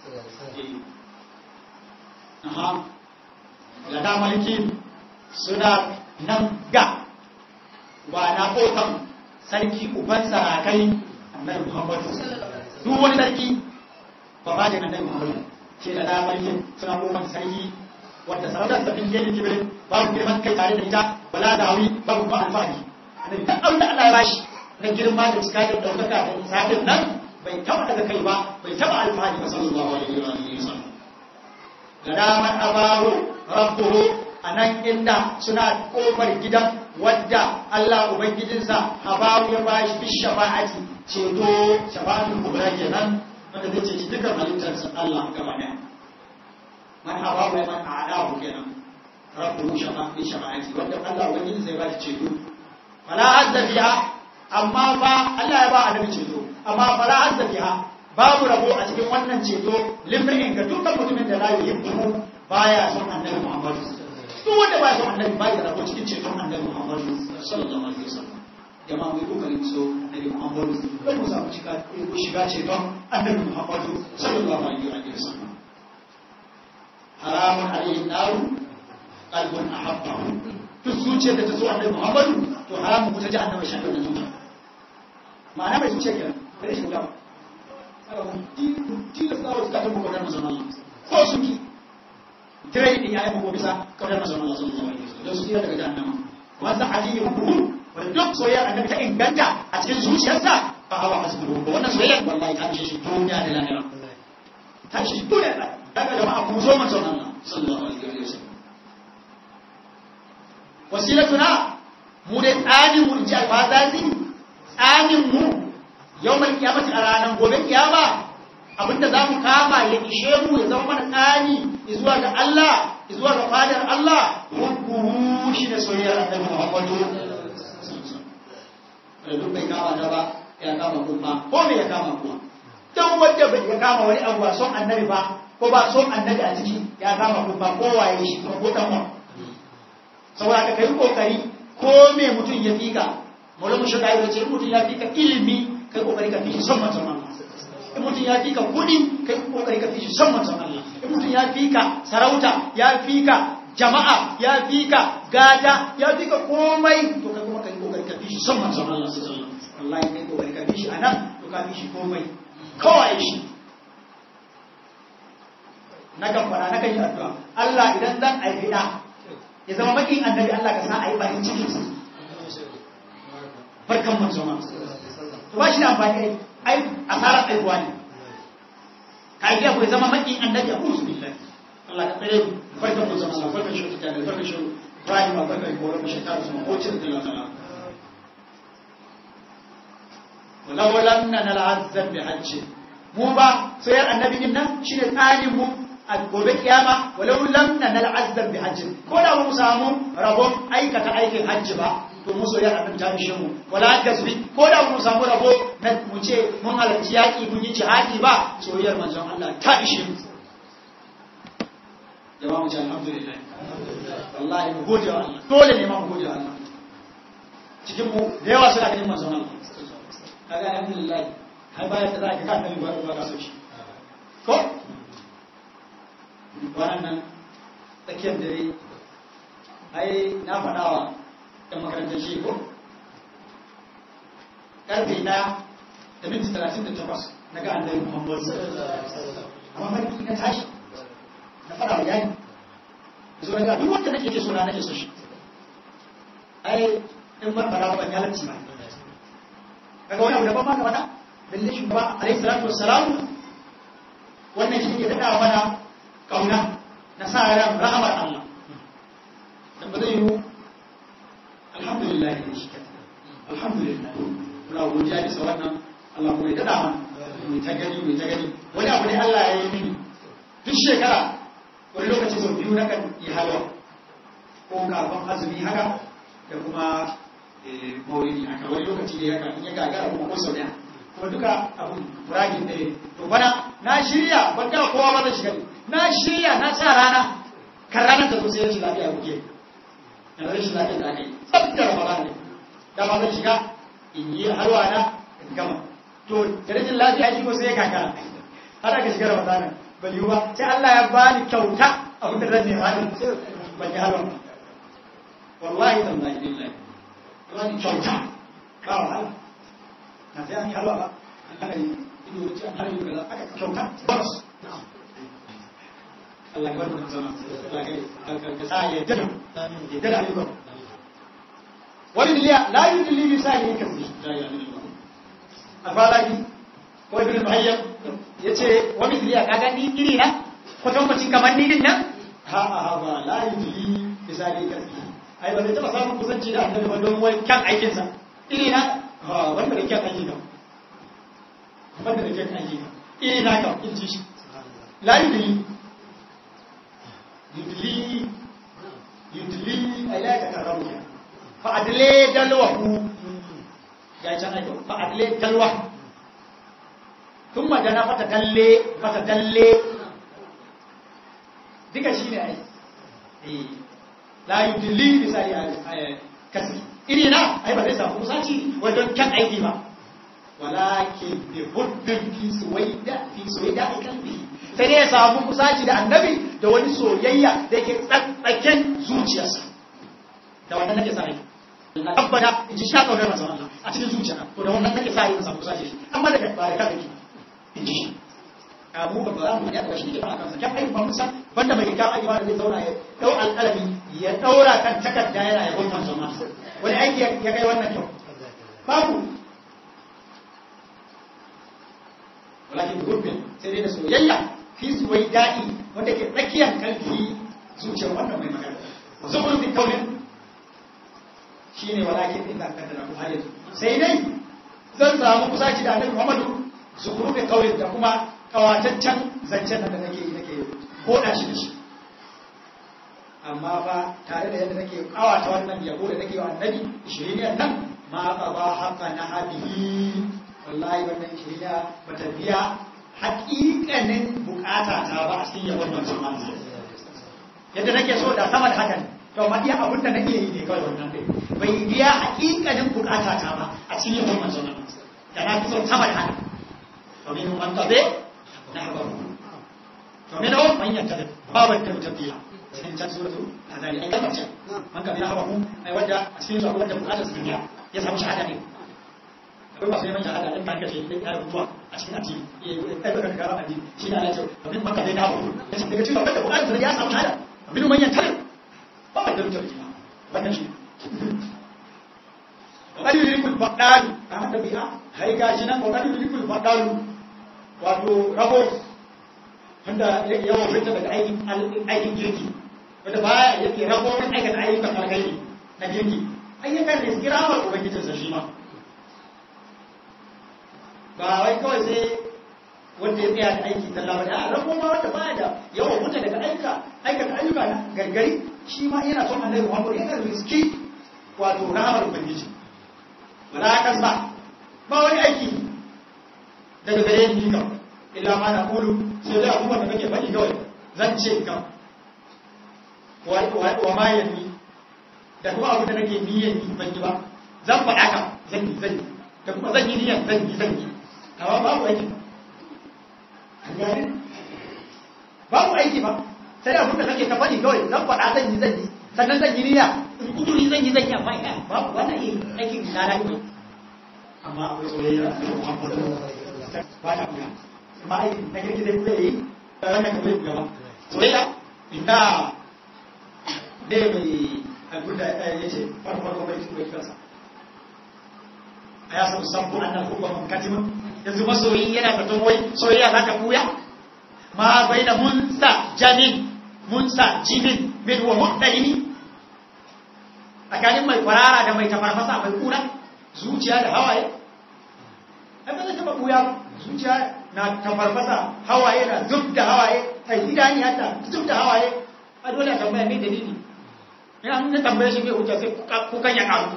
aha ga da maliki suna nan ga ba na kotan sarki uban sarakai annabi muhammadu duk wani sarki ba ba da annabi muhammadu ce da da maliki suna kotan sarki wanda sarautar sa bin gani kibirin babu girman kai tare da ita wala da hawi babu ba alfahari annabi duk abin da Allah ya bashi na girma da cika da daukaka da isadin nan bai taba daga kai ba bai taba alfahari ba sallallahu alaihi wa sallam da daman abaru rabbuhu anan inda suna kofar gidan wadda Allah ubangijinsa habaru ya bashi bi shafa'ati ceto shafa'atul kubra kenan wanda zai ceci dukkan halittarsa Allah gaba daya man habaru man a'adahu kenan rabbuhu shafa'ati shafa'ati wanda Allah ubangijinsa ya bashi ceto fala azza biha amma fa Allah ya ba annabi ceto amma fala azza biha babu rabo a cikin wannan ceto limrin ga dukkan mutumin da la yuhibbu baya son annabi Muhammad duk wanda baya son annabi baya rabo cikin ceton annabi Muhammad sallallahu alaihi wasallam jama'a mu yi kokarin so annabi Muhammad don mu samu shiga ko shiga ceton annabi Muhammad sallallahu alaihi wasallam haramun alaihi naru qalbun ahabbahu duk zuciyar da ta so annabi Muhammad to haramun ku ta ji annabi shan da zuciya ma'ana mai zuciya kenan bai shi ba tilasta wa suka tabbata kaunar mazan Allah ko sun ki tare da ya yi bisa kaunar mazan Allah sallallahu alaihi wasallam don su tsira daga jahannama wanda aliyu ruhu wanda duk soyayya annabi ta inganta a cikin zuciyarsa fa hawa hasbuhu ko wannan soyayya wallahi ta shi duniya da lahira ta shi duniya da daga jama'a ku zo mazan Allah sallallahu alaihi wasallam wasilatuna mu dai tsanin mu ji alfazazi tsanin mu yau mai kiyamati a ranar gobe kiyama abinda za mu kama ya ishe mu ya zama mana tsani zuwa ga Allah zuwa ga fadar Allah hukuru shi da soyayyar annabi Muhammadu da duk bai kama da ba ya kama kuma ko me ya kama kuma dan wanda bai ya kama wani abu ba son annabi ba ko ba son annabi a ciki ya kama kuma ko waye shi ko dan wa saboda ka kai kokari ko me mutum ya fika Maulana Shugaba ya ce mutum ya fika ilimi kai kokari ka fi shi son manzon Allah in mutum ya fi ka kudi kai kokari ka fi shi son manzon Allah in mutum ya fi ka sarauta ya fi ka jama'a ya fi ka gata ya fi ka komai to kai kuma kai kokari ka fi shi son manzon Allah sallallahu alaihi wasallam wallahi kai kokari ka fi shi anan to ka fi shi komai kawai shi na kan fara na kan yi addu'a Allah idan zan aifi da ya zama makin annabi Allah ka sa a yi bakin cikin sa barkan manzon Allah to ba shi da amfani ai asarar aihuwa ne ka yi ku zama makin annabi a kusa billahi Allah ka tsare mu barkan mu zama Allah barkan shi ta da barkan shi Ibrahim barkan ko rabbi shi ta su ko cin da Allah wala wala nan al'azzab bi hajji mu ba sayar annabi din nan shine tsarin mu a gobe kiyama walau lam nan al'azzab bi hajji ko da mu samu rabon aikata aikin hajji ba to mu soyar annabi ta mishe mu wala gasbi ko da mu samu rabo na mu ce mun halarci yaki mun yi jihadi ba soyayyar manzon Allah ta ishe mu jama'a mu ce alhamdulillah wallahi mu gode wa Allah dole ne ma mu gode wa Allah cikin mu da yawa suna ganin manzon Allah kaga alhamdulillah har bayan da za ka kan nabi ba ba so shi ko wannan tsakiyar dare ai na faɗawa ɗan makarantar shi ko ƙarfe na da minti talatin da takwas na ga annabi muhammad amma mafi na tashi na fara wa yani zo ga duk wanda nake so na nake so shi ai in ban fara ban ya latti ba kaga wani abu da ban ma ka faɗa lalle shi ba alaihi salatu wassalam wannan shi ke daɗa mana kauna na sa ran rahamar Allah dan ba zai yi alhamdulillah ne shi alhamdulillah muna godiya bisa wannan Allah kuma ya daɗa mana mai ta gani mai ta gani wani abu ne Allah ya yi mini duk shekara wani lokaci sau biyu na kan yi halwa ko kafin azumi haka da kuma maulidi haka wani lokaci ne haka in ya gagara kuma ko sau daya kuma duka abun buragin ɗaya to bana na shirya ban ga kowa ba zai shiga ne na shirya na sa rana kan ranar ta zo sai rashin lafiya kuke na rashin lafiya da aka yi tsabtar ramadan ne da ba zan shiga in yi halwa na in gama to da rashin lafiya shi ko sai ya kakara har aka shiga ramadan ban yi ba sai Allah ya bani kyauta abin da zan nema din ban yi halwa wallahi tallahi billahi bani kyauta ba wahala na sai an yi halwa ba aka yi ido wuce an har yi kaza aka kyauta bonus Allah ya barka zama Allah ya sa ya dada ya dada ayyukan wani diliya la yudli bi sahihi kasi alfalaki ko ibn muhayyab yace wani diliya kaga ni iri na kwatankwacin kamar ni din nan ha ha ba la yudli bi sahihi kasi ai ba zai taba samun kusanci da annabi ba don wai kyan aikinsa iri na ha wanda da kyan aiki kam wanda da kyan aiki kam iri na kam in ji shi la yudli yudli yudli ai la ta karamu ya fa adle dalwahu ya can aiko fa adle dalwa thumma dana fata dalle fata dalle duka shine ai eh la yudli misali kasi iri na ai ba zai samu kusaci wajen kyan aiki ba walakin bi huddin fi suwaida fi suwaida kalbi sai ya samu kusaci da annabi da wani soyayya da yake tsakkaken zuciyarsa da wannan nake sa rai na tabbata in ji sha kaunar manzon Allah a cikin zuciya to da wannan nake sa rai in samu kusaci amma da ba da kake in ji shi abu ba za mu ya da shi ke ba kansa kyan aiki ba musa banda mai kyan aiki ba da zai zauna ya dau alƙalami ya daura kan takarda yana ya gulman zama wani aiki ya kai wannan kyau babu walakin gurbin sai dai da soyayya fi suwai daɗi wanda ke tsakiyar kalfi zuciyar wannan mai magana zuwa fi kaunin shi ne walakin ɗin da kan da ku halin sai dai zan samu kusaci da annabi muhammadu zukuru da kaunin da kuma kawataccen zancen da nake nake koda shi da shi amma ba tare da yadda nake kawata wannan yabo da nake wa annabi shiriniyar nan ma ba ba haka na hadihi wallahi wannan shiriniya ba ta biya haƙiƙanin bukata ta ba a cikin yabon manzon Allah yadda nake so da sama da hakan to ma iya abin da nake yi ne kawai wannan dai bai biya haƙiƙanin bukata ta ba a cikin yabon manzon Allah da na fi so sama da hakan to min man tabe na haɓar to min o man yanta babar da tafiya cikin can suratu azali ai kalmar ce man ka bi na haɓar ai wanda a cikin su akwai wanda bukatar su biya ya samu shahada ne akwai masu neman shahada ɗin kan kashe ɗin ƙarar mutuwa a cikin addini ɗaya ɗaukar kara addini shi na lafiya abin maka zai dawo ya ce daga cikin abin da buƙatar ya samu shahada abin manyan tare ba a dalilin jami'a wannan shi ƙwari rikul faɗalu a haka biya hai gashi nan ƙwari rikul faɗalu wato rabo wanda yawan fita daga aikin girki wanda baya yake rabo wani aikata ayyukan alkhairi na girki ayyukan da kiramar ubangijinsa shi ma ba wai kawai sai wanda ya tsaya da aiki zalla ba da rago ma wanda baya da yawan mutu daga aika aikata ayyuka na gargari shi ma yana son annabi Muhammad yana riski wato rahamar ubangiji wala kan ba ba wani aiki daga gare ni kam illa ma na kulu sai da abubuwan da kake faɗi kawai zan ce kam wa ma yanni da kuma abin da nake niyyar yi ban yi ba zan faɗa kam zan yi zan yi da kuma zan yi niyyar zan yi zan yi amma babu aiki gani babu aiki ba sai da abinda kake ka faɗi kawai zan faɗa zan yi zan yi sannan zan yi niyya in kuduri zan yi zan yi amma ina babu wannan yi aikin na da ne amma akwai soyayya da Muhammadu ba ta kuya amma aikin na kirki zai kuya yi da wannan ka zai kuya ba soyayya ina ne mai abinda ya ce farfarko bai bai kansa a ya sabu sabbu annan hubba man katimin yanzu masoyi yana zaton wai soyayya za ta buya ma bai da munsa janin munsa jinin min wa muhdalini tsakanin mai kwarara da mai tafarfasa mai kuna zuciya da hawaye ai ba zai taba buya ba zuciya na tafarfasa hawaye na zub da hawaye ai idani hatta zub da hawaye a dole a tambaya mai dalili ina an na tambaye shi mai hujja sai kukan ya karu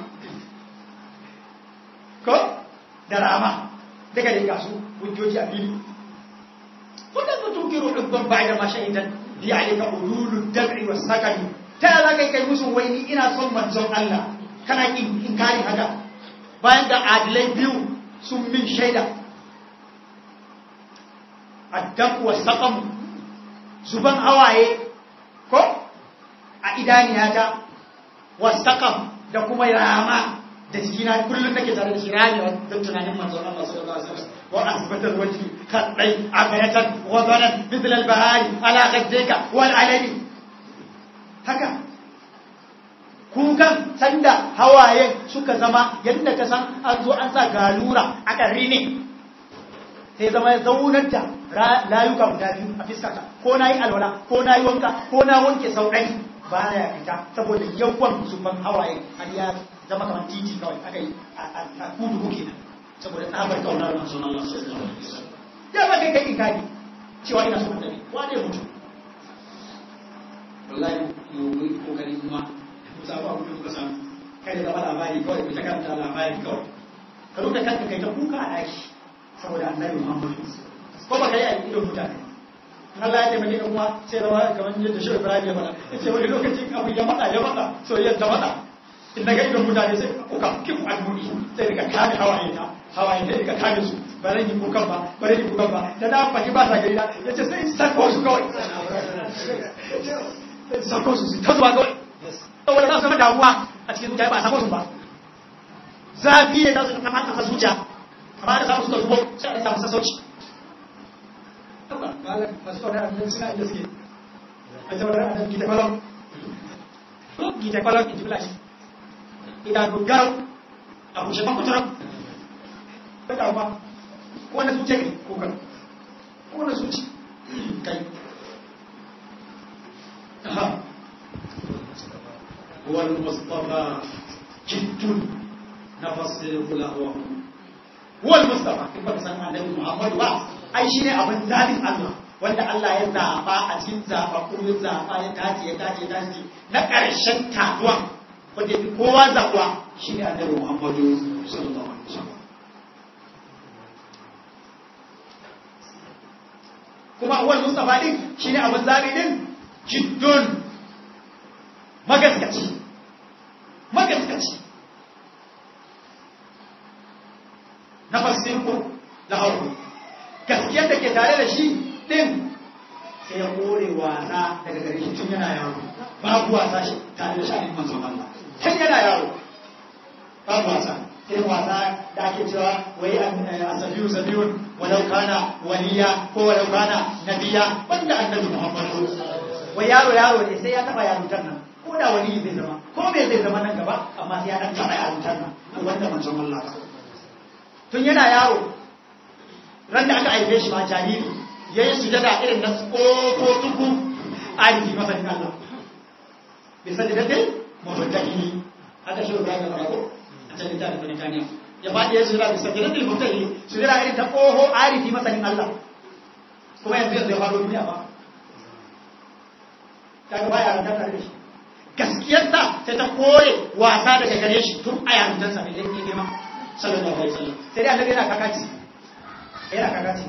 ko da rama daga da gasu hujjoji a fili wannan mutum kiro dubban bai da mashahidan bi alika ululud dab'i was sakani ta za kai kai musu wai ni ina son manzon Allah kana kin inkari haka bayan da adilai biyu sun min shaida addaq was saqam zuban hawaye ko a idaniyata was saqam da kuma rama da jikina kullum nake tare da shi ramewa don tunanin manzon Allah sallallahu alaihi wasallam wa asbatal wajhi kadai abayatan wa banan mithl al bahari ala ghaddika wal alani haka kukan sanda hawaye suka zama yadda ka san an zo an sa galura a ƙarri ne sai zama ya zaunar da layuka guda biyu a fiskata ko na yi alwala ko na yi wanka ko na wanke sau ɗari ba ya fita saboda yawan zuban hawaye har ya zama kamar titi kawai aka yi a kudu kuke nan saboda tsabar kaunar manzon Allah sallallahu alaihi wasallam ya ba kai kai ikadi cewa ina son annabi wane mutum wallahi mu yi kokari kuma ku samu abu da kuka samu kai da zama labari kawai ku ta karanta labari kawai ka rubuta kanka kai ta kuka a daki saboda annabi Muhammad ko ba kai a idon mutane Allah ya taimake ka kuma sai rawa kamar yadda shi Ibrahim ya faɗa yace wani lokacin abu ya mata ya mata soyayya ta mata in daga idon mutane sai kuka kifu almuni sai daga kame hawaye ta hawaye ta daga kame su ba zan yi kukan ba ba zan yi kukan ba da na faɗi ba sa gari na yace sai sako su kawai sako su ta zuwa kawai saboda za su zama damuwa a cikin zuciya ba a sako su ba zafi ne za su kama kasa zuciya amma da samu suka zubo sai a samu sassauci masu kawai da suna inda suke a zama da adam gita kwalon gita kwalon in ji flash idan gaggar a kushe makuturan ba da ba wanda zuciya ne ko kan wanda zuci kai هو المصطفى جد نفصل له هو المصطفى كما سمع النبي محمد با ai shine abin zabin Allah wanda Allah ya zaba a cikin zaba ko ya zaba ya tace ya tace ya tace na ƙarshen taduwa wanda fi kowa zabuwa shine annabi Muhammad sallallahu alaihi wasallam kuma awal mustafa din shine abin zabi din jiddun magaskaci magaskaci na fasinku da hauru gaskiyar da ke tare da shi ɗin sai ya kore wasa daga gare shi tun yana yaro babu wasa shi tare da sha'anin manzon Allah tun yana yaro babu wasa irin wasa da ake cewa wai a sabiyu sabiyun walau kana waliya ko walau kana nabiya wanda annabi muhammadu wai yaro yaro ne sai ya taba yarutar nan ko da wani zai zama ko me zai zama nan gaba amma sai ya dan taba yarutar nan ko wanda manzon Allah ba tun yana yaro ran da aka aife shi ma jariri yayin sujada irin na tsoko tuku alifi masanin Allah bi sajdatin mutaddini haka shi Ibrahim ya ko a cikin littafin Britaniya ya faɗi ya sujada bi sajdatin mutaddini sujada irin ta oho alifi masanin Allah kuma yanzu yanzu ya faɗo duniya ba kaga baya rantar da shi gaskiyarsa sai ta kore wasa daga gare shi tun a yarintarsa ne yake girma sallallahu alaihi wasallam sai dai annabi yana kakaci yana kakaci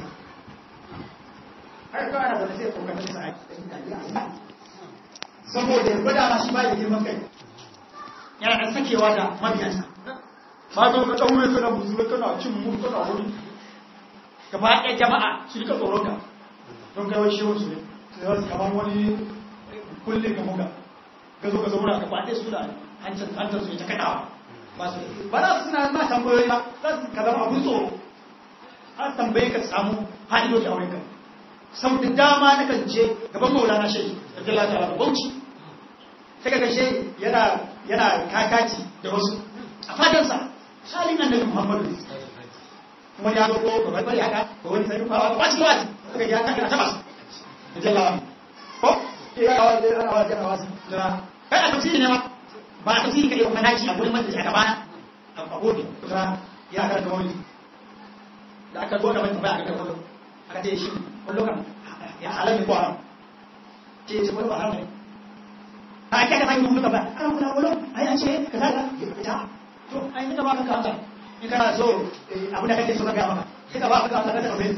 har kawai ana zaune sai kokarin sa a saboda ya gwada ma shi ba da girman kai yana da sakewa da mabiyansa ba zo ka daure kana buzura kana cin mu kana wuri gaba ɗaya jama'a su rika tsoron ka don kai wai shehun su ne sai wasu kamar wani kulle ka muka ka zo ka zauna ka kwaɗe su da hancin hantar su ta kaɗawa ba su ba za su suna ma tambayoyi ba za su ka zama abin tsoro an tambaye ka samu haɗiyoyi a wurinka sau da dama na kan je gaban maulana shehi da jala ta rabu bauchi sai ka gashe yana yana kakaci da wasu a fadansa halin annabi muhammadu kuma ya zo ko ba bari haka ko wani sai fa ba shi wati kaga ya kaka ta bas jalla ko ya ga wani ana wani ana wani da kai a tafsiri ne ma ba a tafsiri kai kuma naci a gurin majalisa aka bana a gobe kuma ya ga wani da aka zo da mai tambaya aka kawo aka ce shi kullu kan ya halal ko haram ce ce kullu haram ne a ake ka fahimta muka ba ana kula kullu ai an ce ka zaga ta to ai nika ba ka kanta in kana so abu da kake so ka ga maka sai ka ba ka kanta ka tafi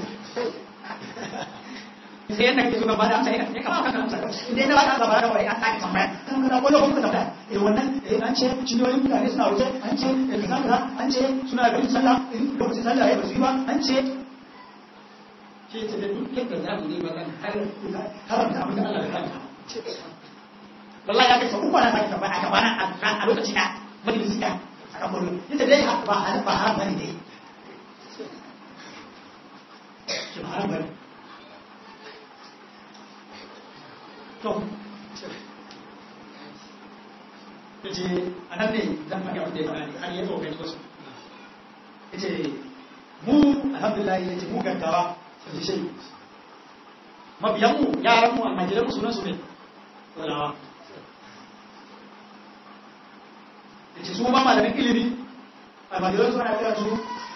sai yadda kake so ka ba da amsa ya ka ba ka amsa idan na ba ka ba ka wai an sake tambaya kan kana kullu kun ka tambaya eh wannan eh an ce cinyoyin mutane suna wuce an ce kaza kaza an ce suna da sallah in lokacin sallah ya basu yi ba an ce ce ce da duk yadda za mu yi ba kan har haramta abin da Allah ya haramta wallahi ya kai sau uku na sake tambaya a gabana a lokaci na majalisi da a kan mulki ita dai ba haram ba haram bane dai ki ba haram bane to yace anan ne zan faɗi abin da ya faɗa ne har ya tsokai wasu yace mu alhamdulillah yace mu gaggawa sai shi mabiyanmu yaranmu almajiranmu sunan su ne walawa da ce su ma malamin ilimi almajiran su ana kira su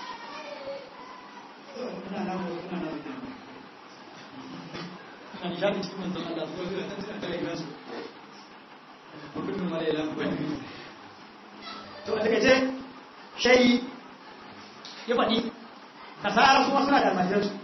to a takaice shayi ya faɗi nasara su ma suna da almajiran su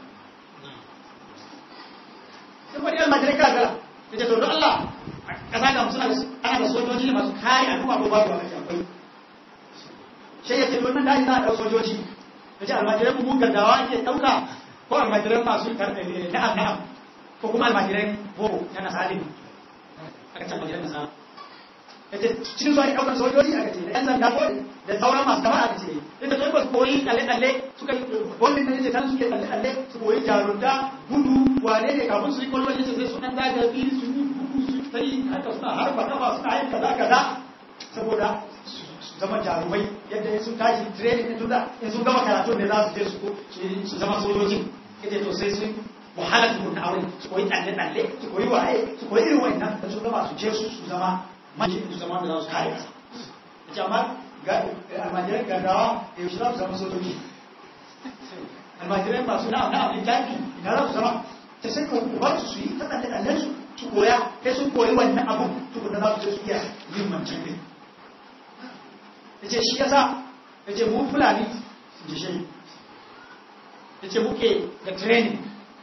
sun faɗi almajirai kala kala ya ce to don Allah kasa ga suna ana da sojoji masu kare al'umma ko babu wani akwai shi ya ce wannan daji za a ɗau sojoji ya ce almajirai mu gaggawa ke ɗauka ko almajirai masu na'am na'am ko kuma almajirai boko na nasalin aka ce almajirai nasara ya ce cikin zuwa ɗaukar sojoji aka ce da yan sanda ko da sauran masu kama aka ce inda kai ba su koyi tsalle-tsalle suka yi wannan da ya ce kan suke tsalle-tsalle su koyi jarunta gudu wane ne kafin su yi kwallon ya ce sai su ɗan daga fili su yi sai haka suna harba kafa suna yin kaza kaza saboda su zama jarumai yadda sun tashi training din tunda in sun gama karatu ne za su je su su zama sojojin ita to sai sun wahala su na aure su koyi tsalle tsalle su koyi waye su koyi irin wannan da sun gama su je su su zama maji su zama da za su kare kasa ita amma ga almajiran gaggawa da yaushe za su zama sojoji almajiran masu na'am na'am littafi ina za su zama ta sai ka bar su su yi ta tsalle tsallen su su koya sai sun koyi wannan abun tukuna za su je su iya yin wancan ne ya ce shi yasa ya ce mu fulani ji shi ya ce muke da training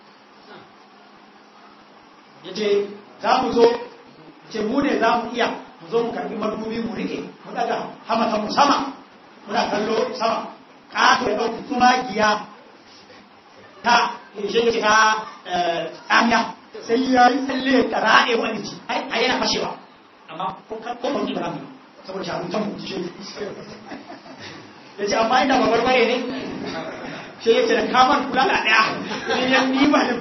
ya ce za mu zo ya ce mu ne za mu iya mu zo mu karbi madubi mu rike mu daga hamata mu sama muna kallo sama ƙato ya ɗauki tumagiya ta shi ta tsamiya sai ya yi tsalle ya raɗe wani ci a yana fashewa amma ko ba ni ba mu saboda shahararren mu ce ya ce amma ina babar bare ne shi ya ce da kamar kula da ɗaya ne ya ni ba da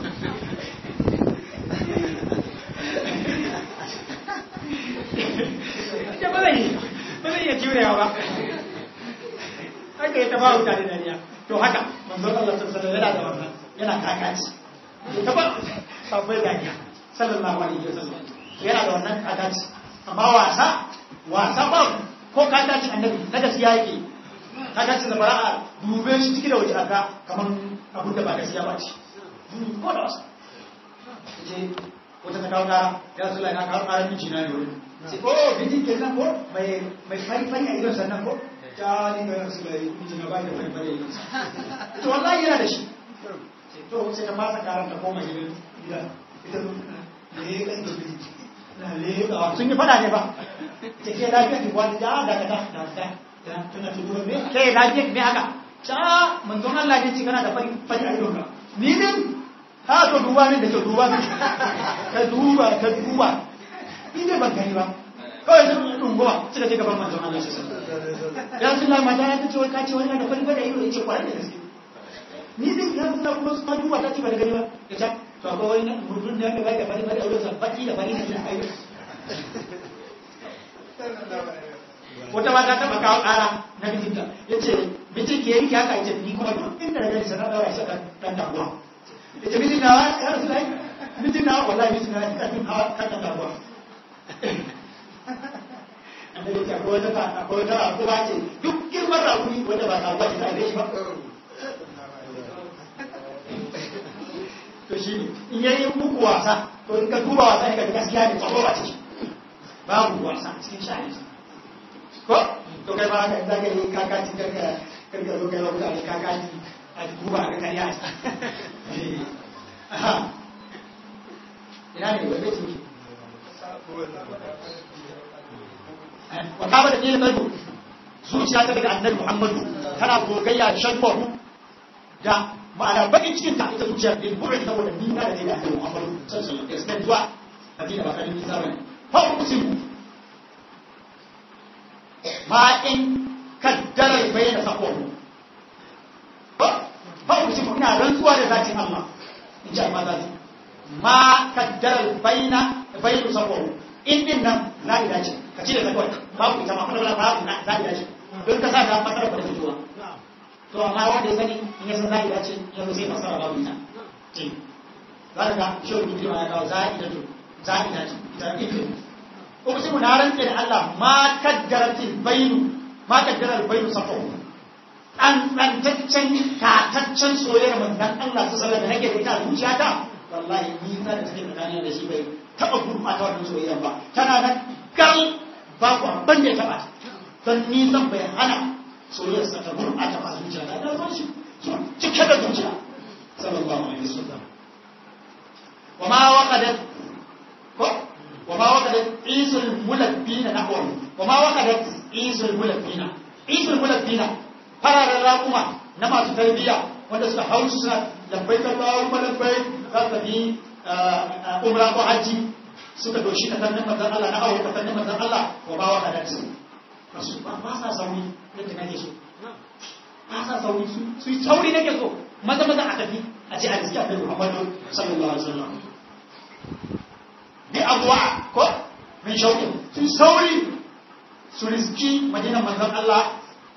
ya ba zai ba zai iya jurewa ba haka ya taba wuta da dariya to haka manzo Allah sallallahu alaihi wasallam yana da wannan yana kakaci taba sabai dariya sallallahu alaihi wasallam yana da wannan kakaci amma wasa wasa ba ko kakaci annabi na gaskiya yake kakaci da bara'a dube shi ciki da waje aka kamar abin da ba gaskiya ba ce ko da wasa ce wata ta kawo kara ya rasu lai na kawo kara miji na ne wani sai oh bidin ke nan ko mai mai fari fari a idon sannan ko ta ni ga rasu lai miji na bai da fari fari a idon to wallahi yana da shi to sai ta fasa karan ta koma gidan gida ita ne ya kan da sun yi fada ne ba ta ke lafiya ki wani da da ka da da tana tudu me ke lafiya me haka ta manzon Allah ne ci kana da fari fari a idon ka ni din ha to duba ne da ke duba ne ka duba ka duba ni ne ban gani ba kawai sun dungowa suka ce gaban manzon Allah ya sun la mata ta ce wai ka ce wani da fari fari a idon ya ce kwarai da gaske ni din ya sun kuma su duba ta ce ba da gani ba ya ce to akwai wani mutum da ya ga da fari fari a wurin baki da fari da ayyuka wata mata ta kawo ƙara na mijinta ya ce mijin ke yanki haka ya ce ni kuma duk inda na gani sanar ɗaura shi kan damuwa ya ce mijin nawa ya rasu lai mijin nawa wallahi mijin nawa ya kan hawa kan damuwa annabi ya ce akwai wata ta akwai wata akuba ce duk girman rakuni wanda ba ta ce ta aike shi ba to shi ne in yayi muku wasa to in ka duba wasa ne ka gaskiya ne tsaro ba ciki babu wasa cikin sha'ani ko to kai ba haka in zaka yi kakaci karka karka zo kai wa mutane kakaci a duba ga kariya ina ne wanda ce wa kama da ɗaya ɗago zuciya ta daga annabi muhammadu tana gogayya shagwaru da ma'ana bakin cikin ta ita zuciya ɗin buɗe saboda ni na da ne da annabi muhammadu sallallahu alaihi wasallam zuwa madina ba kanin nisa bane fa usimu ma in kaddara bayyana sakwaru fa usimu ina rantsuwa da zatin Allah in ji amma zati ma kaddara bayyana bayyana sakwaru in din nan za a dace ka ci da zakwar babu ita ma fadar babu na za a dace don ka sa ta fasara ba da fitowa to amma wanda ya sani in ya san za a dace ya zo sai fasara babu ita ce za ka ga shi wani mutum ya kawo za a dace za a dace ita ita ko sai mu na rantsa da Allah ma kaddaratil bainu ma kaddaral bainu safa an tsantaccen tataccen soyayyar manzon Allah su sallallahu alaihi wasallam da nake da ita zuciyata wallahi ni za ta take tsakanin da shi bai taɓa gurɓata wannan soyayya ba tana nan gal babu abin da ya taɓa don nisan bai hana soyayyar sa ta gurɓata ba zuciya ta ɗan shi cike da zuciya sallallahu alaihi wasallam wa ma waqadat ko wa ma waqadat isul mulabbina nahwa wa ma waqadat isul mulabbina isul mulabbina fararen raƙuma na masu tarbiyya wanda suka hau suna labbai Allahumma labbai za su tafi umra ko hajji suka doshi ta tannin manzan Allah na awo ta tannin manzan Allah wa ba wa hadat su ba sa sauri yadda nake so ba sa sauri su yi sauri nake so maza maza a tafi a ce a riski a kai Muhammadu sallallahu alaihi wasallam bi abuwa ko min shauƙin su sauri su riski madinan manzan Allah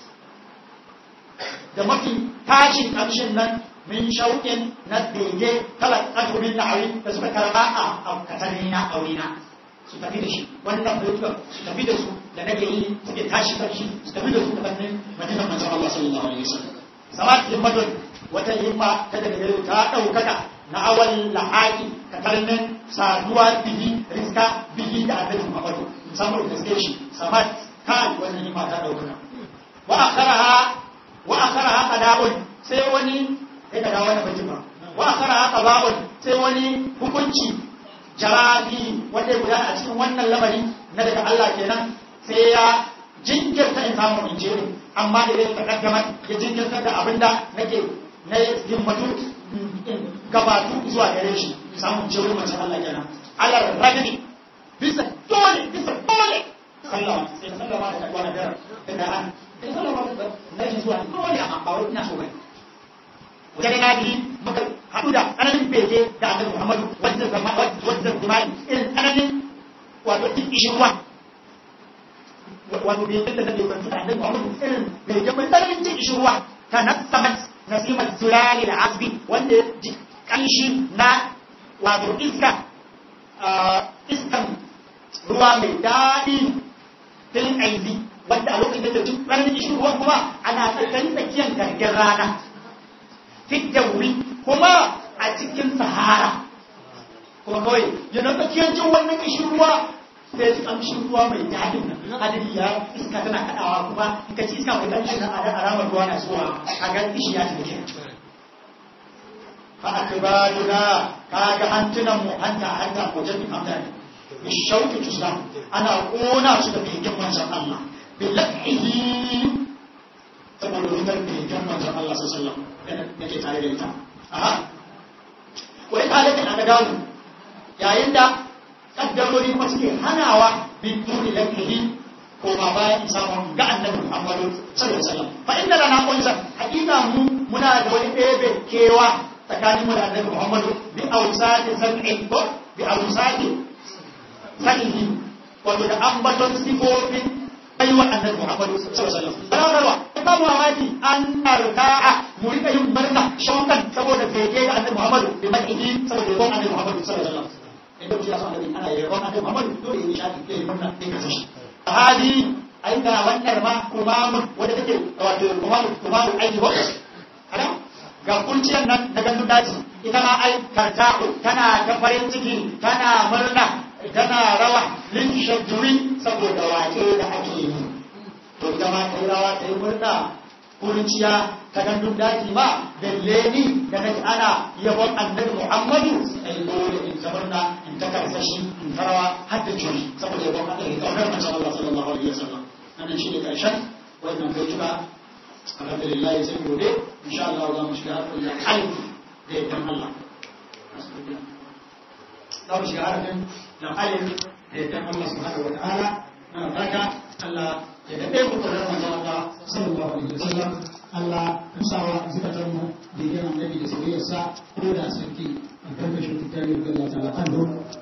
da mafi tashin ƙamshin nan min shauƙin na bege kala ƙarfin na'awi da suka karɓa a katare na aurena su tafi da shi wannan baitukan su tafi da su da nake yi suke tashi ƙarshe su tafi da su da fannin madinan manzon Allah sallallahu alaihi wasallam samat himmatun wata himma ta daga gare ta ɗaukaka na awal lahaki katarnin saduwa bihi riska bihi da annabi Muhammadu musamman da gaske shi samat kai wannan himma ta ɗaukaka wa akharaha wa akharaha qada'un sai wani sai ka dawo wani bajin ba wa akara haka ba'un sai wani hukunci jarabi wanda ya gudana a cikin wannan lamari na daga Allah kenan sai ya jinkirta in samu in jere amma da zai takaddama ya jinkirta da abin da nake na himmatu gabatu zuwa gare shi samun jere mace Allah kenan Allah ragani bisa dole bisa dole sallama sai ka sallama da kwana da da an sai sallama da nake zuwa dole amma ba wai ina so bane wajen na biyu muka haɗu da tsananin bege da annabi Muhammadu wajen zama wajen zumani irin tsananin wato duk ishirwa wato bege da nake kwanci da annabi Muhammadu irin bege mai tsananin jin ishirwa ta nasamat nasimar zulali da asbi wanda ji kanshi na wato iska iskan ruwa mai daɗi filin aizi wanda a lokacin da duk tsananin ishirwa kuma ana tsakanin tsakiyar gargar rana fiddawi kuma a cikin sahara kuma kawai yana tsakiyar jin wannan kishin ruwa sai ji kamshin ruwa mai daɗin nan hadari ya iska tana kaɗawa kuma in ka ci iska mai kamshin nan a alamar ruwa na zuwa a ga kishi ya ci da fa akbaduna kaga hantunan mu hanta hanta ko jami hamdan bishauki tuslam ana kona su da begen manzon Allah billahi saboda wutar begen manzon Allah sallallahu alaihi wasallam nake tare da ita aha wai halakin aka dawo yayin da kaddarori kuma suke hanawa bin duni lafihi ko ma bayan samun ga annabi Muhammadu sallallahu alaihi wasallam fa inna lana qulza hakika mu muna da wani bebe kewa tsakanin mu da annabi Muhammadu bi awsati sam'i ko bi awsati sanihi wato da ambaton sifofin baiwa annabi Muhammad sallallahu alaihi wasallam rawarwa ba mu mamaki an narka'a mu rika yin murna shaukan saboda bege ga annabi Muhammad bi madhihi saboda yabon annabi Muhammad sallallahu alaihi wasallam idan mutum ya san annabi ana yabon annabi Muhammad dole ya nishadi ya yi murna ya kace shi hadi ai ga wannan ma kumamun wanda take wato kumamun kumamun aiki ba kada ga kurciyar nan da gandun daji ita ma ai karta'u tana ta farin ciki tana murna tana rawa lin shajjuri saboda waƙe da ake yi to ita ma ta yi rawa ta yi murna kurciya ta gandun daji ma da leni da na ana yabon annabi muhammadu ai dole in ta murna in ta karsashi in ta rawa har da juri saboda yabon annabi kaunar manzon Allah sallallahu alaihi wasallam nan shi ne karshen wannan kai tuka alhamdulillah sai gobe insha Allah za mu shiga harkar da alif da yadda Allah za mu shiga harkar da alif da yadda Allah subhanahu wa ta'ala na fata Allah ya daɗe ku da manzon Allah sallallahu alaihi wasallam Allah ya sawa zukatan mu da yana nabi da soyayyarsa ko da sarki albarkacin tutari da Allah ta'ala anhu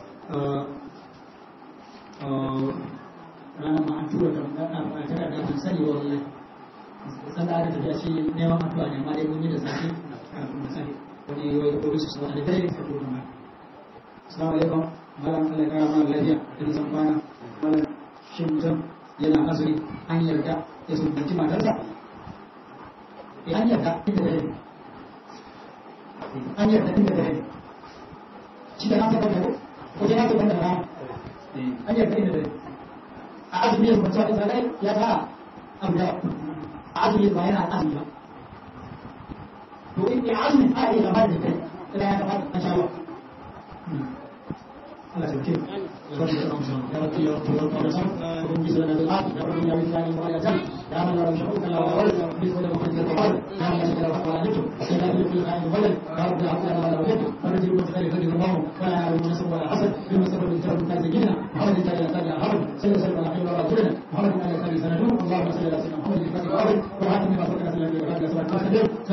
ranar ma an tura da a tana da kan sani wallahi san da aka tafiya shi neman addu'a ne amma dai mun yi da safe kafin mu sani wani wai ko su sa da dare ka tura ma assalamu alaikum malam Allah ya kara mana lafiya da nisan kwana malam shin mutum yana azumi an yarda ya sunanci matarsa eh an yarda inda dare an yarda inda dare shi da na ta bada ko je na ta bada rana an yarda inda dare a azumi ya zumunta da zalai ya fara abu da a azumi ba yana azumi ba to in ya azumi a yi gaba da kai ila ya gaba da shawa Allah ta ke ya rabbi ya rabbi ya rabbi ya rabbi kun bi sana da lafi ya rabbi ya rabbi ya rabbi ya rabbi ya man la shuruka la wal bi sana da kun da wal ya man shakara wa la nitu sai da bi khair wal ya rabbi ya rabbi ya rabbi فرج المتخيل خير الله ولا يعلم النسب ولا حسد بما سبب الكتاب من سيدنا محمد تعالى تعالى حرب سيد سلم الحين ولا رجلنا محمد تعالى تعالى سندوم اللهم صل على سيدنا محمد الفاتح والارض وعاتم ما فكر سلم الفاتح سبحانه وتعالى